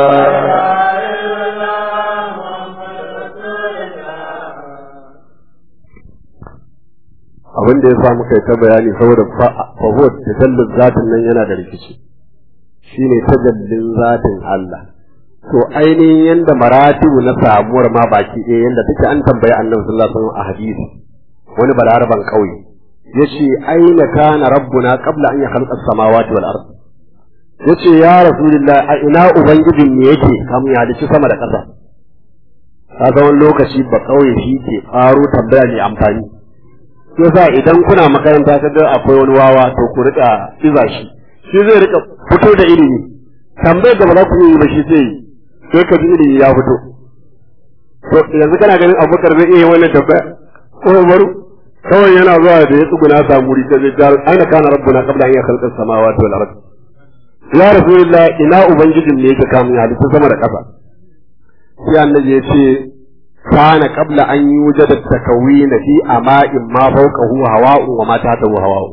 abin da ya sa muka yi ta bayani saboda fahot tajallin zatin nan yana da rikici shine tajallin zatin Allah to ainihin yanda maratibu na samuwar ma baki ɗaya yanda take an tambayi annabi sallallahu alaihi wasallam a hadisi wani balaraban kauye yace aina kana rabbuna qabla an yakhluqa as-samawati wal ard yace ya rasulullah a ina ubangijin ne yake kamun ya halicci sama da ƙasa ka wani lokaci ba kauye shi ke faro tambaya mai amfani yasa idan kuna makaranta ta ga akwai wani wawa to ku rika iza shi shi zai rika fito da ilimi tambayar da ba za ku yi ba shi sai sai ka ji ilimi ya fito to yanzu kana ganin abubakar zai iya wannan tambaya ko umaru kawai yana zuwa da ya tsuguna samu wuri ta zai jar aina kana rabbuna qabla an yakhluqa as-samawati wal ard ya rasulullah ina ubangijin ne yake kamun ya halitta sama da ƙasa sai annabi ya ce كان قبل أن يوجد التكوين في أماء ما فوقه هواء وما تحته هواء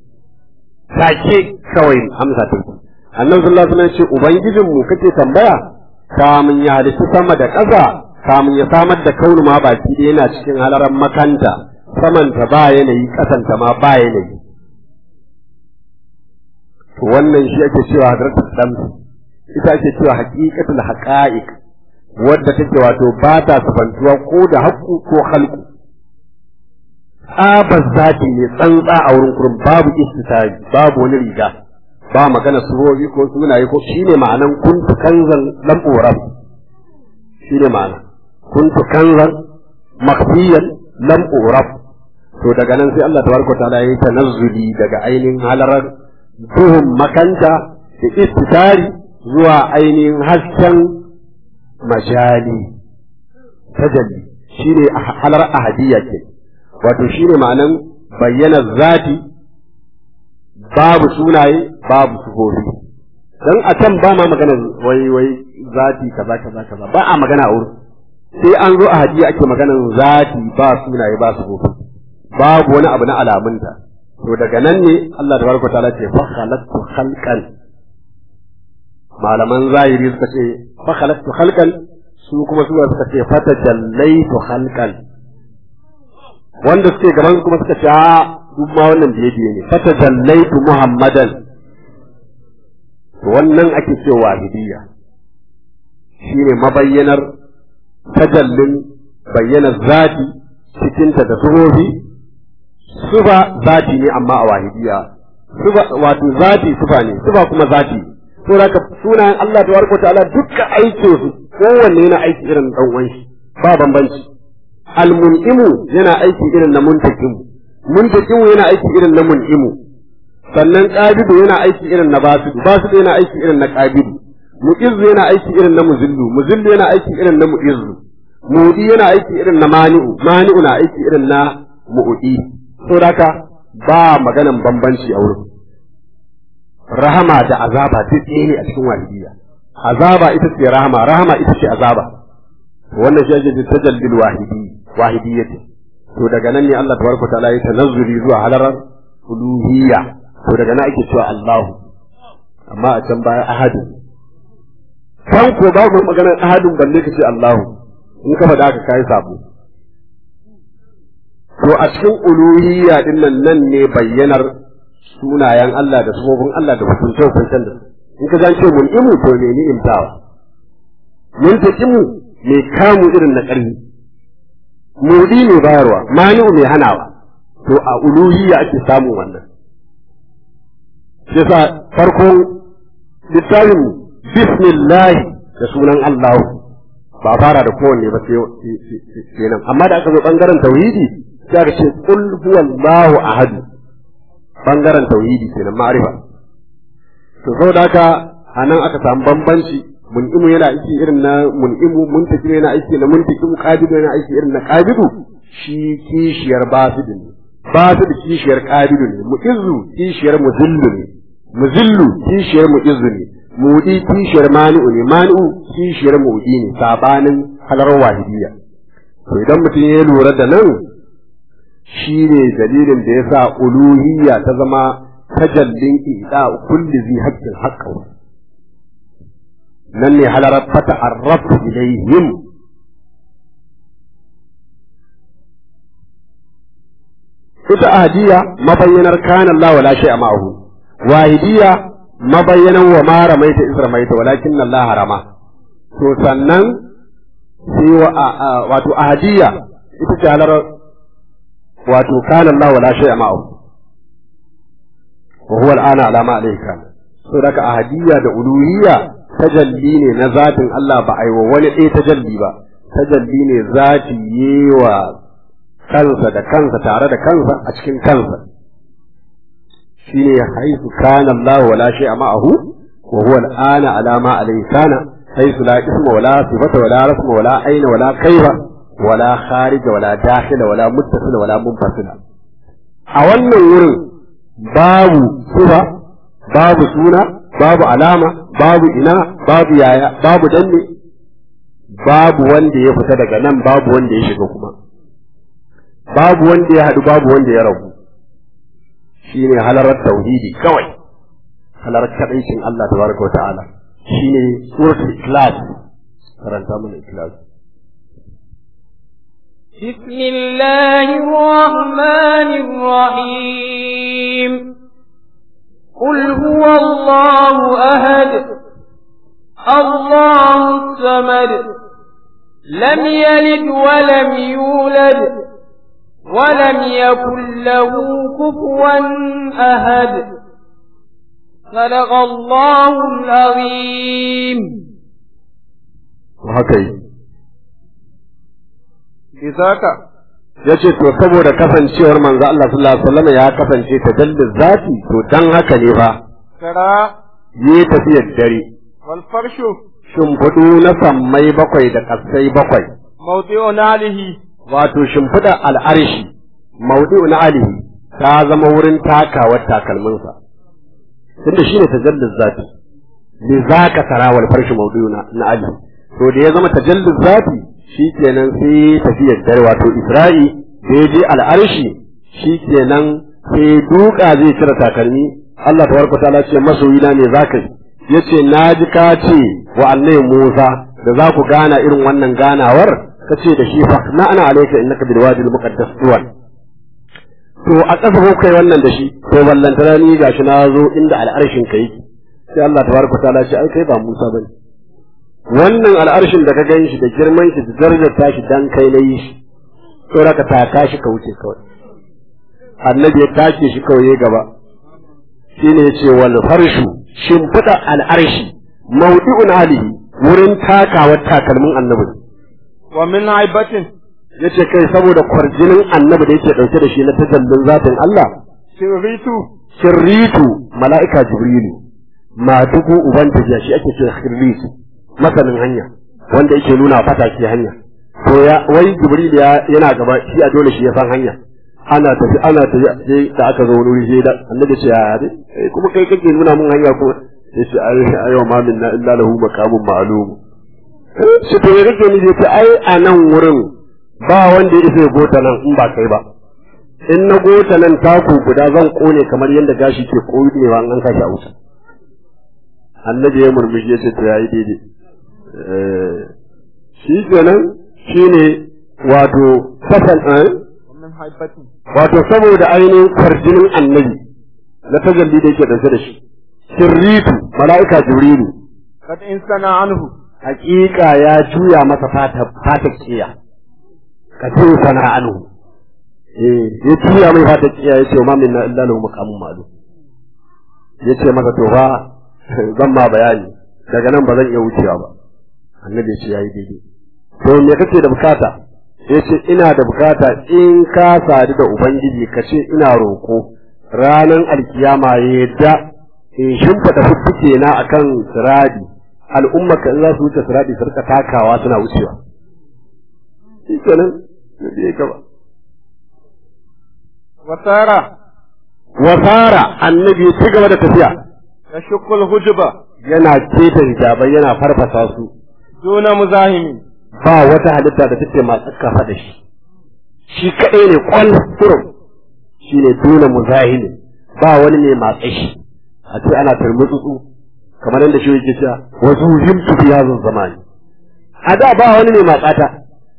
take kawai amsa ta annabi sallallahu alaihi wasallam ce ubangijin mu kake tambaya kamun ya halitta sama da ƙasa kamun ya samar da kaunu ma baki ɗaya yana cikin halaran makanta samanta ba yanayi ƙasanta ma ba yanayi to wannan shi ake cewa hadratul damsi ita ake cewa haqiqatul haqa'iq wadda take wato ba ta sabantuwa ko da haƙƙu ko halku tsabar zati ne tsantsa a wurin kurin babu istitari babu wani riga ba magana surobi ko sunaye ko shine ma'anan kuntu kanzan lam urab shine ma'ana kuntu kanzan makhfiyan lam urab to daga nan sai Allah tabaraka ta'ala ya yi tanazzuli daga ainihin halarar duhun makanta da istitari zuwa ainihin hasken majali tajalli shine halar ahadiyya ke wato shine ma'anan bayyana zati babu sunaye babu sufofi dan a can ba ma magana wai wai zati kaza kaza kaza ba a magana a wurin sai an zo ahadiyya ake maganan zati ba sunaye ba sufofi babu wani abu na alamunta to daga nan ne Allah tabaraka ta'ala ce fa khalaqtu khalqan malaman zahiri suka ce fa khalaqtu khalqan su kuma su suka ce fa tajallaitu khalqan wanda suke gaban kuma suka ce a duk ma wannan biye biye ne fa tajallaitu muhammadan to wannan ake cewa wahidiyya shine mabayyanar tajallin bayyana zati cikinta da sufofi sufa zati ne amma a wahidiya sufa wato zati sufa ne sufa kuma zati to haka sunayen Allah tabaraka ta'ala dukkan aikin su kowanne yana aiki irin dan uwan shi ba bambanci almun'imu yana aiki irin na muntakimu muntakimu yana aiki irin na mun'imu sannan qabidu yana aiki irin na basidu basidu yana aiki irin na qabidu mu'izzu yana aiki irin na muzillu muzillu yana aiki irin na mu'izzu mu'udi yana aiki irin na mani'u mani'u na aiki irin na mu'udi saboda haka ba maganan bambanci a wurin rahama da azaba duk ɗaya ne a cikin wahidiyya azaba ita ce rahama rahama ita ce azaba wannan shi ake tajallil wahidi wahidiyyati to daga nan ne Allah tabaraka ta'ala ya tanazzuli zuwa halarar uluhiyya to daga nan ake cewa Allahu amma a can baya ahadu kan ko babu maganar ahadun balle ka ce Allahu in ka faɗa ka kai sabo to a cikin uluhiyya din nan nan ne bayyanar sunayen Allah da sabobin Allah da hukunce hukuncen da in ka zance mun imu to ne ni imtawa mun ta imu me kamu irin na ƙarfi mudi ne bayarwa mani'u mai hanawa to a uluhiyya ake samun wannan yasa farkon littafin bismillah da sunan Allah ba fara da kowanne ba sai nan amma da aka zo bangaren tauhidi sai aka ce qul huwallahu ahad bangaren tauhidi kenan ma'rifa to saboda haka anan aka samu bambanci mun'imu yana aiki irin na mun'imu muntakimu yana aiki na muntakimu qabidu yana aiki irin na qabidu shi kishiyar basidu ne basidu kishiyar qabidu ne mu'izzu kishiyar muzillu ne muzillu kishiyar mu'izzu ne mudi kishiyar mani'u ne mani'u kishiyar mudi ne sabanin halar wahidiyya to idan mutum ya lura da nan shi ne dalilin da ya sa uluhiyya ta zama tajallin ida kulli zi haqqin haqqahu nan ne halarar fata arrafu ilaihim ita ahadiyya mabayyanar kana Allah wala shay'a ma'ahu wahidiyya mabayyanan wa ma ramaita iz ramaita walakin Allah harama to sannan sai wato ahadiyya ita ce halarar wato kana Allah wala shay'a ma'ahu wa huwa al'ana ala ma alayhi kana so daga ahadiyya da uluhiyya tajalli ne na zatin Allah ba ai wa wani ɗaya tajalli ba tajalli ne zati yewa kansa da kansa tare da kansa a cikin kansa shine haisu kana Allah wala shay'a ma'ahu wa huwa al'ana ala ma alayhi kana haisu la isma wala sifata wala rasma wala aina wala kaifa wala kharija wala dakhila wala muttasila wala munfasila a wannan wurin babu sifa babu suna babu alama babu ina babu yaya babu danne babu wanda ya fita daga nan babu wanda ya shiga kuma babu wanda ya haɗu babu wanda ya rabu shine halarar tauhidi kawai halarar kadaicin Allah tabaraka wa ta'ala shine suratul ikhlas karanta mana ikhlas بسم الله الرحمن الرحيم قل هو الله أهد الله الصمد لم يلد ولم يولد ولم يكن له كفوا أهد صدق الله العظيم وهكذا Bizaka ya ce to saboda kasancewar manzo Allah sallallahu alaihi wasallam ya kasance ta dallin zati to dan haka ne ba kara yi tafiyar dare wal farshu shimfiɗu na sammai bakwai da ƙasai bakwai mawdi'u nalihi wato shimfiɗa al'arshi maudu'u na alihi ta zama wurin takawar takalminsa tunda shine tajallin zati li zaka tarawal farshi maudu'u na na alihi to da ya zama tajallin zati shikenan sai tafiyar dare wato isra'i da ya je al'arshi shikenan sai duka zai cire takalmi Allah tabaraka ta'ala ce masoyina ne zaka yi yace naji ka ce wa annabi Musa da za ku gana irin wannan ganawar kace da shi fa na ana alayka innaka bil wadi al muqaddas tuwan to a ƙasa ko kai wannan da shi to ballantana ni gashi na zo inda al'arshin ka yake sai Allah tabaraka ta'ala ce ai kai ba Musa bane wannan al'arshin da ka gan shi da girman shi da darajar tashi dan kai na yi shi to ka taka shi ka wuce kawai annabi ya take shi kawai ya gaba shine ya ce wal farshu shimfiɗa al'arshi maudi'un alihi wurin takawar takalmin annabi wa min aibatin yace kai saboda kwarjinin annabi da yake dauke da shi na tajallin zatin Allah sirritu sirritu mala'ika jibrilu ma dubu uban tafiya shi ake cewa sirritu masanin hanya wanda yake nuna fataki hanya to ya wai jibril ya yana gaba shi a dole shi ya san hanya ana tafi ana tafi sai da aka zo wani wuri sai da annabi ce ya dai kuma kai kake nuna mun hanya kuma sai ce ai ayo ma minna illa lahu maqamun ma'lum shi to ya kake ni ce ai a nan wurin ba wanda ya isa ya gota nan in ba kai ba in na gota nan taku guda zan kone kamar yadda gashi ke konewa an kashi a wuta annabi ya murmushi ya ce to yayi daidai shi kenan shine wato fasan min aibatin wato saboda ainihin kwarjinin annabi na tajalli da yake ɗauke da shi sirritu mala'ika jibrilu kad in sana anhu hakika ya juya masa fata fata kiya ka ce sana anhu eh ya juya mai fata kiya ya ce wa mamin na illa lahu maqamun ma'lum ya ce masa to fa zan ma bayani daga nan ba zan iya wucewa ba annabi ya ce yayi daidai to me kake da bukata ya ce ina da bukata in ka sadu da ubangiji ka ce ina roko ranar alkiyama ya yadda in shimfida fuffuke na akan siradi al'umma ka in za su wuce siradi su rika takawa suna wucewa shi kenan ya je gaba wasara wasara annabi ya ci gaba da tafiya yashqu al-hujba yana keta hijabai yana farfasa su duna muzahimi ba wata halitta da take masu kafa da shi shi kaɗai ne kwal kurum shi ne dole muzahimi ba wani mai matsa shi a ce ana turmutsutsu kamar yadda shi yake cewa wasu himtu fi hazin zamani a da ba wani mai matsata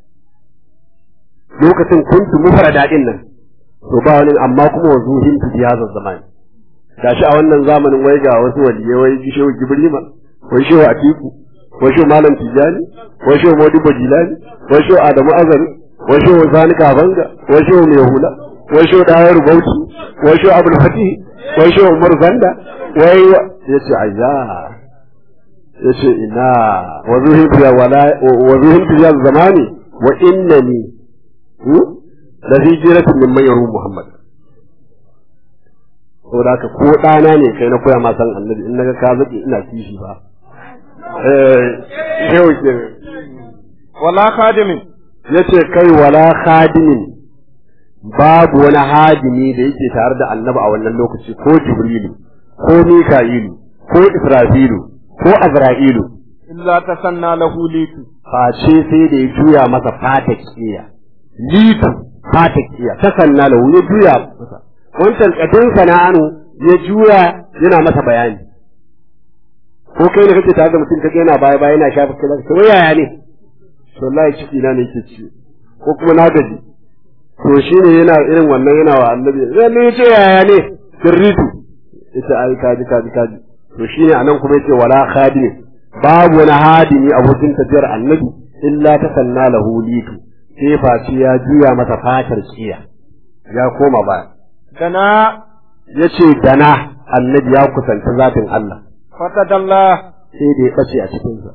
lokacin kuntu mufara daɗin nan to ba wani amma kuma wasu himtu fi hazin zamani gashi a wannan zamanin wai ga wasu waliyai wai shehu gibrima wai shehu atiku wai shehu malam tijani wai shehu modibo jilani wai shehu adamu azari wai shehu sani kabanga wai shehu mai hula wai shehu dayar bauchi wai shehu abul fatih wai shehu umar zanda wai yace ayya yace ina wa zuhin fiya wala wa zuhin fiya zamani wa innani la fi jiratin min mayru muhammad saboda haka ko ɗana ne kai na koya ma san annabi in naga ka zaƙi ina kishi ba eh yau ke wala khadimin yace kai wala khadimin babu wani hadimi da yake tare da annabi a wannan lokaci ko jibrilu ko mika'ilu ko israfilu ko azra'ilu illa tasanna lahu litu face sai da ya juya masa fata kiya litu fata kiya ta sanna lahu ya juya masa wancan kadin sana'anu ya juya yana masa bayani ko kai ne kake tare da mutum kake yana baya baya yana shafa kai to yaya ne to wallahi ciki na ne yake ci ko kuma na gaji to shine yana irin wannan yana wa annabi zai ne yace yaya ne sirritu yace ai kaji kaji kaji to shine anan kuma yace wala khadimi babu wani hadimi abokin tafiyar annabi illa ta sanna lahu litu sai faci ya juya masa fatar kiya ya koma baya dana yace dana annabi ya kusanta zatin Allah fatadalla sai da ya bace a cikin sa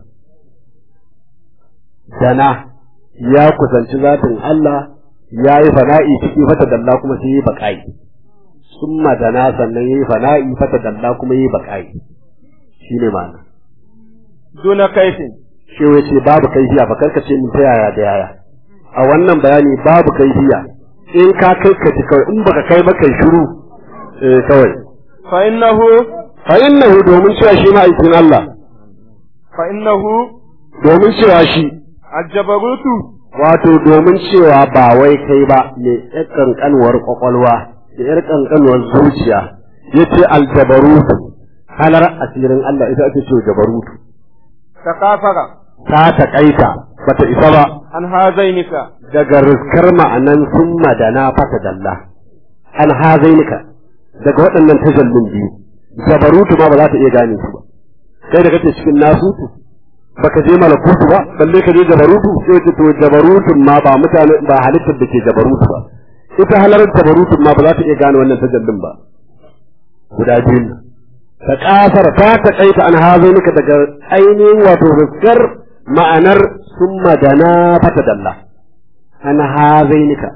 dana ya kusanci zatin Allah ya yi fana'i ciki fata dalla kuma sai yi baƙa'i summa dana sannan yayi fana'i fata dalla kuma yi baƙa'i shine ma'ana duna kaifin shi ce babu kaifiya ba karka ce mun ta yaya da yaya a wannan bayani babu kaifiya in ka kai ka ci kawai in baka kai ba kai shiru eh kawai fa innahu fa innahu domin cewa shi ma'aikin Allah fa innahu domin cewa shi aljabarutu wato domin cewa ba wai kai ba ne yar kankanuwar kwakwalwa da yar kankanuwar zuciya yace aljabarutu halar asirin Allah ita ake cewa jabarutu takafara ta taƙaita bata isa ba an hazainika daga riskar ma'anan sun madana fata dalla an hazainika daga waɗannan tajallin biyu jabarutu ma ba za ta iya gane su ba kai da kake cikin nasutu baka je malakutu ba balle ka je jabarutu sai ce to jabarutun ma ba mutane ba halittar da ke jabarutu ba ita halarar jabarutun ma ba za ta iya gane wannan tajallin ba guda biyu ta kasar ta taƙaita an hazo nika daga ainihin wato fuskar ma'anar sun magana fata dalla an hazainika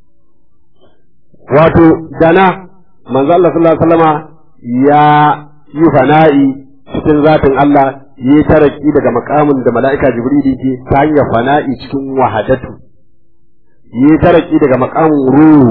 wato dana manzo Allah sallallahu alaihi wasallama ya yi fana'i cikin zatin Allah yi taraki daga makamin da mala'ika Jibril ke ta hanyar fana'i cikin wahadatu yi taraki daga makamin ruhu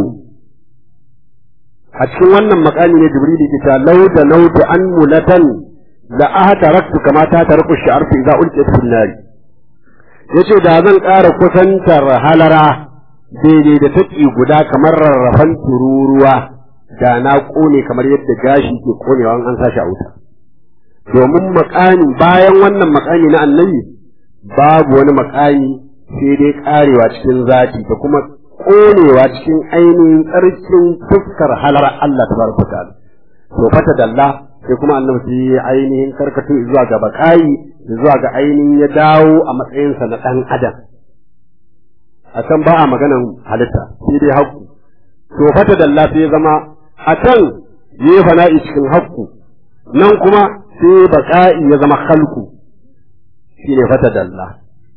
a cikin wannan makami ne Jibril ke ta lauda nautu an mulatan la ahtaraktu kama ta tarku shi'arfi idza ulqiyat fil nar yace da zan ƙara kusantar halara daidai da taƙi guda kamar rarrafan tururuwa da na ƙone kamar yadda gashi ke ƙonewa an sa shi a wuta domin makami bayan wannan makami na annabi babu wani makami sai dai karewa cikin zati da kuma konewa cikin ainihin tsarkin fuskar halar Allah ta baraka ta'ala to fata dalla sai kuma annabi sai ainihin karkato zuwa ga bakayi zuwa ga ainihin ya dawo a matsayinsa na dan adam a can ba a maganan halitta sai dai haƙƙu to fata dalla sai ya zama a can yi fana'i cikin haƙƙu nan kuma sai baƙa'i ya zama halku shi ne fata dalla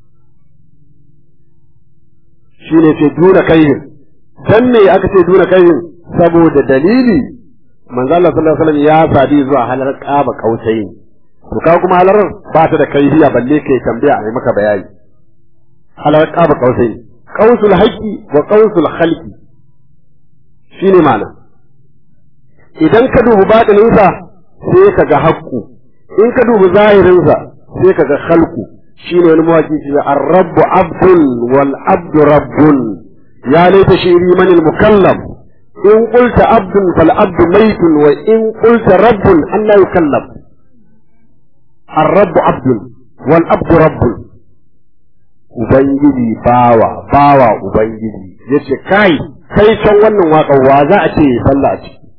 shi ne ce duna kaihin dan me aka ce duna kaihin saboda dalili manzo Allah sallallahu alaihi wasallam ya sadi zuwa halar qaba kausai to ka kuma halar ba ta da kaihiya balle kai tambaya a maka bayani halar qaba kausai qausul haqqi wa qausul khalqi shine ma'ana idan ka dubi batininsa sai ka ga haƙƙu in ka dubi zahirinsa sai ka ga khalqu shine wani mawaki shi ne ar-rabbu abdun wal abdu rabbun ya laita shiri man al-mukallam in qulta abdun fal abdu maytun wa in qulta rabbun an la yukallam ar-rabbu abdun wal abdu rabbun ubangiji bawa bawa ubangiji yace kai kai can wannan waƙar wa za a ce sallah a ciki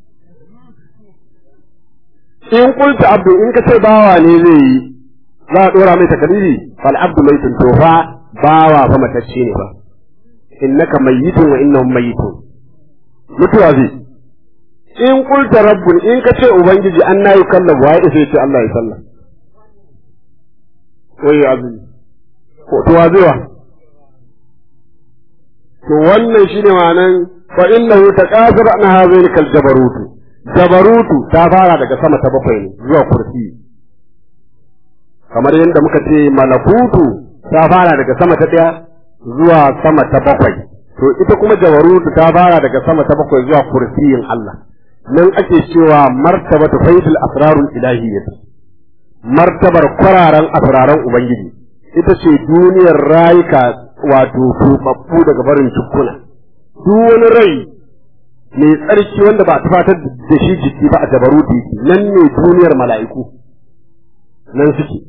in kulta abdu in ka ce bawa ne zai yi za a dora mai takalili fal abdu maitun to fa bawa fa matacce ne fa innaka mayyitun wa innahum mayyitun mutuwa zai in kulta rabbun in ka ce ubangiji an na yi kallon wa ya isa ce Allah ya sallah wai azumi ko to wa zai wa to wannan shine ma'anan fa innahu taqasir an hazaini kal jabarutu jabarutu ta fara daga sama ta bakwai ne zuwa kursi kamar yadda muka ce malakutu ta fara daga sama ta ɗaya zuwa sama ta bakwai to ita kuma jabarutu ta fara daga sama ta bakwai zuwa kursiyin Allah nan ake cewa martabatu faidul asrarul ilahiyyah martabar kwararan asraran ubangiji ita ce duniyar rayuka wato tubabbu daga barin cikuna duk wani rai mai tsarki wanda ba a tufatar da shi jiki ba a jabaruti nan ne duniyar mala'iku nan suke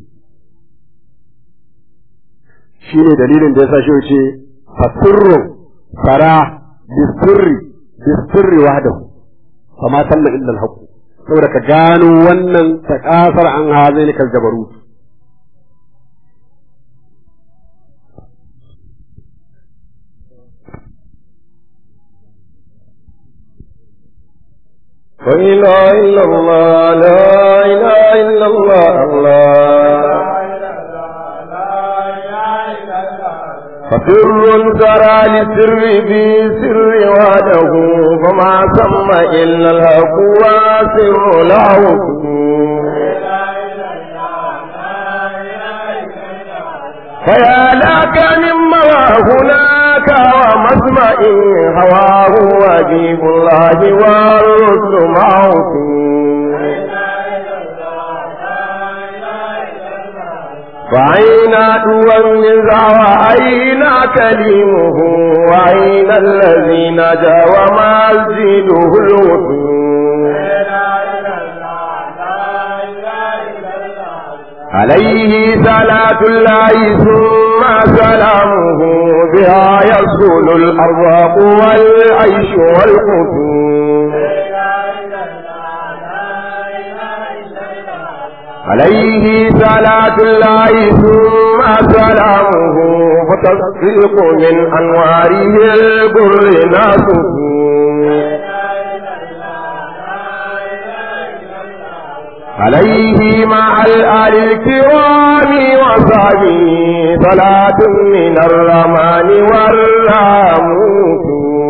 shi ne dalilin da ya sa shi wuce fasirru fara bisirri bisirri wahdahu fama talla illa al saboda ka gano wannan takasar an hazai kal jabaruti لا إله إلا الله لا إله إلا الله الله فسر سرى لسر في سر وحده فما سمى إلا الحق وسر له فيا لك مما هناك ومسمع هواه وجيب الله والرسل معه وأين أدوى النزاع وأين كليمه وأين الذي نجا ومسجده الوثور عليه صلاة الله ثم سلامه بها يصول الأرواق والعيش والقتول عليه صلاة الله ثم سلامه فتصديق من أنواره البر ناسه عليه مع الآل الكرام وصحبه صلاة من الرحمن والراموت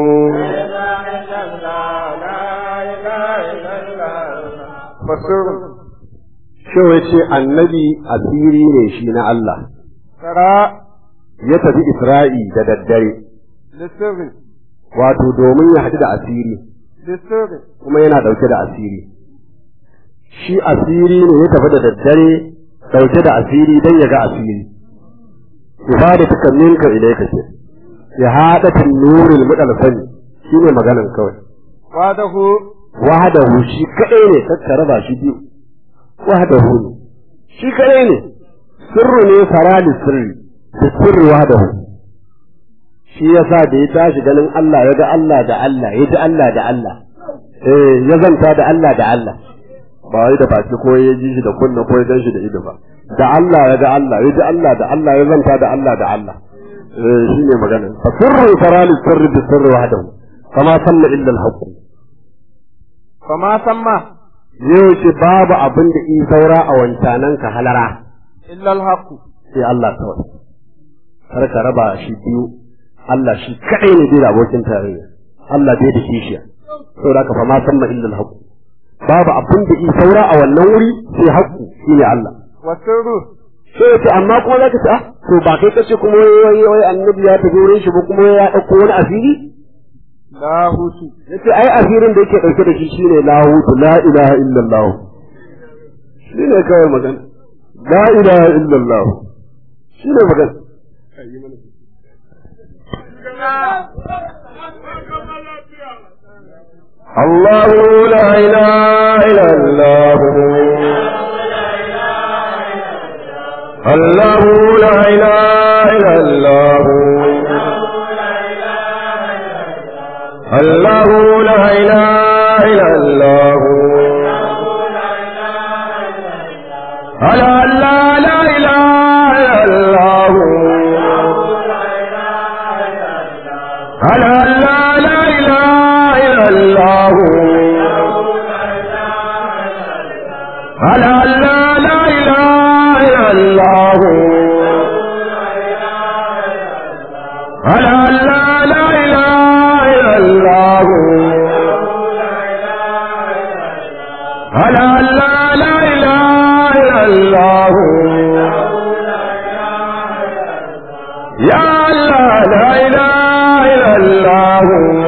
Shi ya ce annabi asiri ne shi na Allah, Tara ya tafi Isra'i da daddare, lissirri wato domin ya haɗu da asiri, lissirri kuma yana ɗauke da asiri. Shi asiri ne ya tafi da daddare ɗauke da asiri don ya ga asiri. Ibada ta minka ilaika ce, ya haɗa tun nurin muɗal sani, shi ne maganan kawai. wadahu wahadahu shi kadai ne kakka raba shi biyu wahadahu ne shi kadai ne sirru ne farali sirri da sirri wahadahu shi yasa da ya tashi ganin Allah ya ga Allah da Allah ya ji Allah da Allah eh ya zanta da Allah da Allah ba wai da baki ko ya ji shi da kunna ko ya gan shi da ido ba da Allah ya ga Allah ya ji Allah da Allah ya zanta da Allah da Allah eh shine magana fa sirru farali sirri da sirri wahadahu kama sanna illa al-haqq fama samma yau ce babu abin da in saura a wancanan ka halara illa alhaqu sai Allah kawai kar ka raba shi biyu Allah shi kadai ne bai da abokin tarayya Allah bai da kishiya saboda ka fa ma san ma illa alhaq babu abin da in saura a wannan wuri sai haqqu shine Allah wasirru sai ce amma kuma zaka ce ah to ba kai kace kuma wai wai annabi ya tafi wurin shi ba kuma ya dauko wani asiri lahutu yace ai asirin da yake dauke da shi shine lahutu la ilaha illallah shine kawai magana la ilaha illallah shine magana الله لا إله إلا الله الله لا إله إلا الله الله لا إله إلا الله ألا لا لا إله إلا الله ألا لا لا إله إلا الله ألا لا لا إله إلا الله ألا لا لا إله إلا الله ألا لا لا إله إلا الله يا الله لا إله إلا الله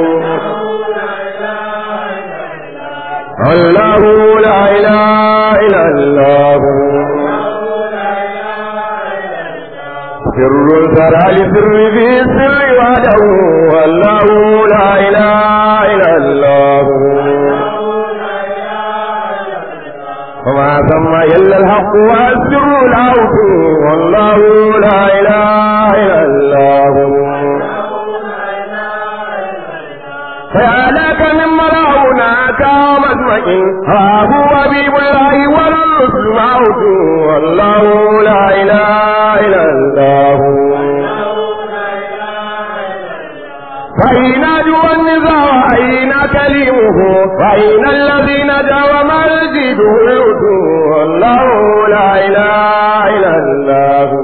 الله لا إله إلا الله سر سر لسر في السر وحده والله لا إله إلا الله وما ثم إلا الحق والسر العوت والله لا إله إلا الله فيا لك من مراونا كمسمع ها هو حبيب الله والرسل معه والله لا اله الا الله فأين جوى النزاع أين كلمه فأين الذي نجا ومسجده الوتو والله لا إله إلا الله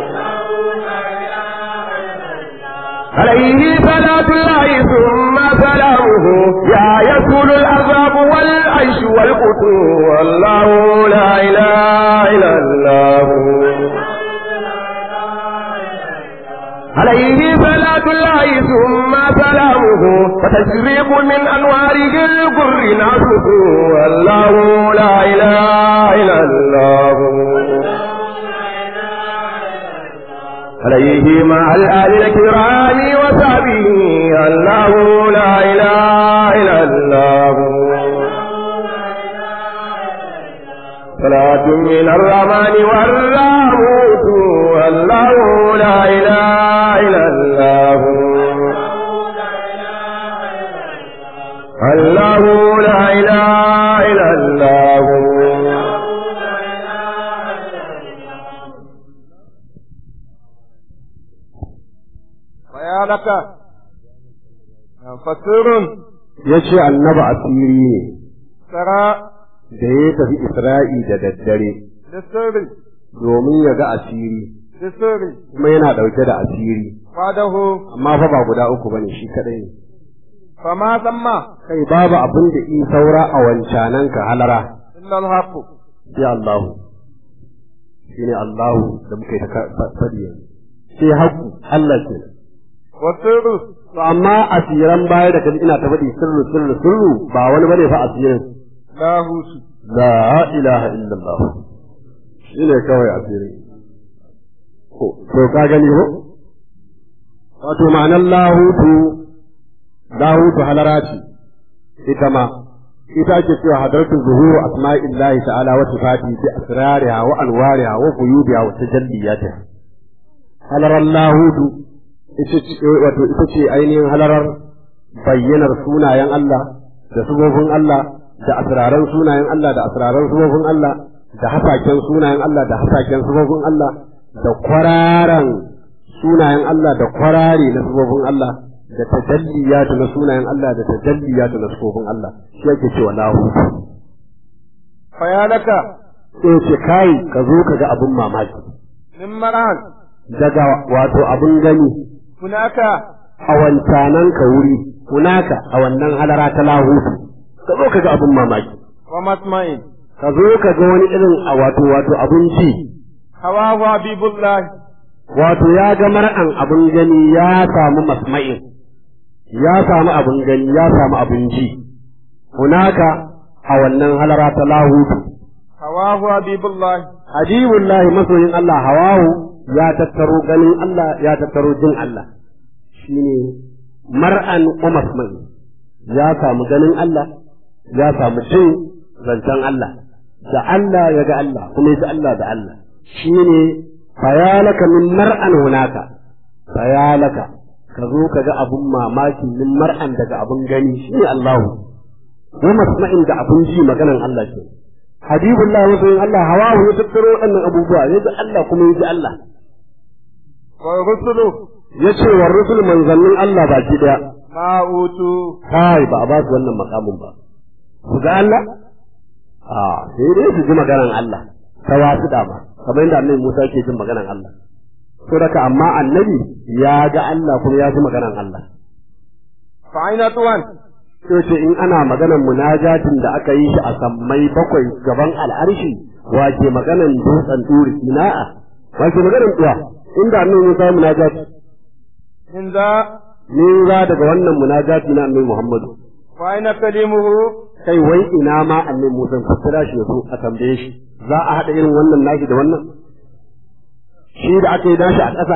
عليه صلاة الله ثم سلامه يا يسول العذاب والعيش والقتو والله لا إله إلا الله عليه صلاة الله ثم سلامه فتشريق من أنواره القر ناسه والله لا إله إلا الله عليه مع الآل الكرام وصحبه الله لا إله إلا الله صلاة من الرحمن والراموت الله لا إله إلا الله الله لا إله إلا الله ya laka fasirun ya ce annabi asiri ne sara da ya tafi isra'i da daddare da sirri domin ya ga asiri da sirri kuma yana ɗauke da asiri fadahu amma fa ba guda uku bane shi kadai ne fama samma kai babu abin da in saura a wancanan ka halara illa alhaqu sai Allahu shine Allahu da muke ta faɗi yanzu sai haƙu Allah ke wa sirru to amma asiran baya da kaji ina ta faɗi sirru sirru sirru ba wani bane fa asirin lahusu la ilaha illallah shine kawai asirin ko to ka gani ko wato ma'anar lahutu lahutu halara ce ita ma ita ake cewa hadaratu zuhuru asma'illahi ta'ala wa sifati bi asrariha wa anwariha wa quyubiha wa tajalliyatiha halarar lahutu ita ce wato ita ce ainihin halarar bayyanar sunayen Allah da subobin Allah da asraran sunayen Allah da asraran subobin Allah da hasaken sunayen Allah da hasaken subobin Allah da kwararan sunayen Allah da kwarare na subobin Allah da tajalliyatu na sunayen Allah da tajalliyatu na subobin Allah shi yake cewa lahutu fa ya laka sai ce kai ka zo ka ga abin mamaki min maran daga wato abin gani hunaka a wancanan ka wuri hunaka a wannan halara ta lahutu ka zo ka ga abin mamaki wa masma'in ka zo ka ga wani irin a wato wato abin ci hawa wa habibullahi wato ya ga mar'an abin gani ya samu masma'in ya samu abin gani ya samu abin ji hunaka a wannan halara ta lahutu hawa wa habibullahi habibullahi masoyin Allah hawahu ya tattaro ganin Allah ya tattaro jin Allah shine mar'an wa masma'in ya samu ganin Allah ya samu jin zancen Allah da Allah ya ga Allah kuma ya ji Allah da Allah shine fayalaka min mar'an hunaka fayalaka ka zo ka ga abun mamaki min mar'an daga abun gani shine Allahu wa masma'in da abun ji maganan Allah ke habibullahi masoyin Allah hawahu ya tattaro waɗannan abubuwa ya ji Allah kuma ya ji Allah wa rusulu ya ce wa rusul manzannin Allah baki daya ma utu kai ba a ba su wannan makamin ba su ga Allah a sai dai su ji maganan Allah ta wasu dama kamar yadda annabi Musa ke jin maganan Allah to daga amma annabi ya ga Allah kuma ya ji maganan Allah fa aina tuwan to ce in ana maganan munajatin da aka yi shi a sammai bakwai gaban al'arshi wa ke maganan dutsen duri ina'a wa ke maganan tuwa inda annabi Musa ya munajati in za ni za daga wannan munajati na annabi Muhammadu fa aina kalimuhu kai wai ina ma annabi Musa ku kira shi yazo a tambaye shi za a haɗa irin wannan nashi da wannan shi da aka yi nashi a ƙasa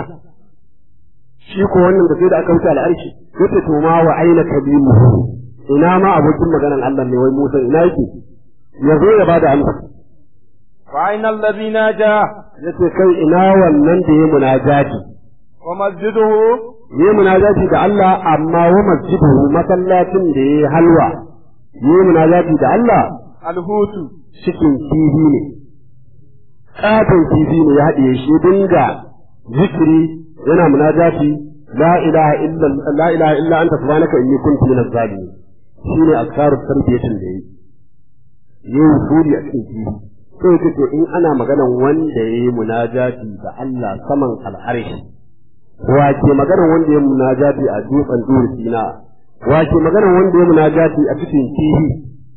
shi ko wannan da sai da aka wuce al'arshi yace to ma wa aina kalimuhu ina ma abokin maganan Allah ne wai Musa ina yake ya zo ya bada amsa fa aina alladhi naja yace kai ina wannan da ya munajati wa masjiduhu yi munajati da Allah amma wa masjiduhu masallacin da ya halwa yi munajati da Allah alhutu cikin kifi ne katon kifi ne ya haɗe shi dinga zikiri yana munajati la ilaha illa la ilaha illa anta subhanaka inni kuntu minaz zalimin shine azkarut tarbiyatin da yi yi wusuli a cikin kifi sai yake to in ana maganan wanda yayi munajati da Allah saman al'arshi wa ke maganan wanda ya munajati a dutsen duri sina wa ke maganan wanda ya munajati a cikin kifi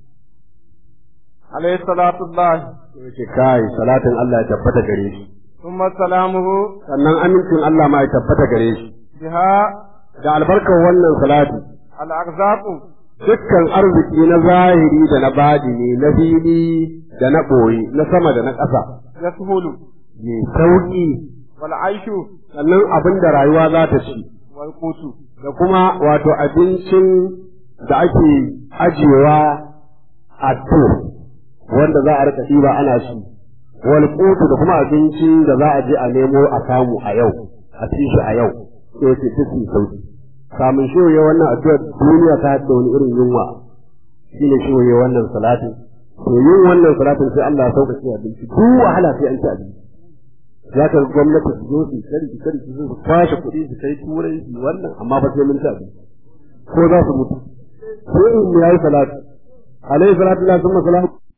alayhi salatu allah yake kai salatin Allah ya tabbata gare shi thumma salamuhu sannan amincin Allah ma ya tabbata gare shi biha da albarkar wannan salati al arzaqu dukkan arziki na zahiri da na badini na fili da na ɓoye na sama da na ƙasa yashulu ne sauƙi wal aishu sannan abin da rayuwa za ta ci wal qutu da kuma wato abincin da ake ajiyewa a to wanda za a rika ɗiba ana ci wal qutu da kuma abincin da za a je a nemo a samu a yau a ci shi a yau sai ce take sauki kamun shi ya wannan addu'a duniya ta da wani irin yunwa shine shi ya wannan salatin to yin wannan salatin sai Allah ya sauƙaƙe abinci duk wahala sai an ci abinci za ka gwamnati su zo su kari su kari su zo su kwashe kuɗi su kai turai su wannan amma ba sai mun ci abinci ko za su mutu sai in yayi salatu alaihi salatu lillahi summa salam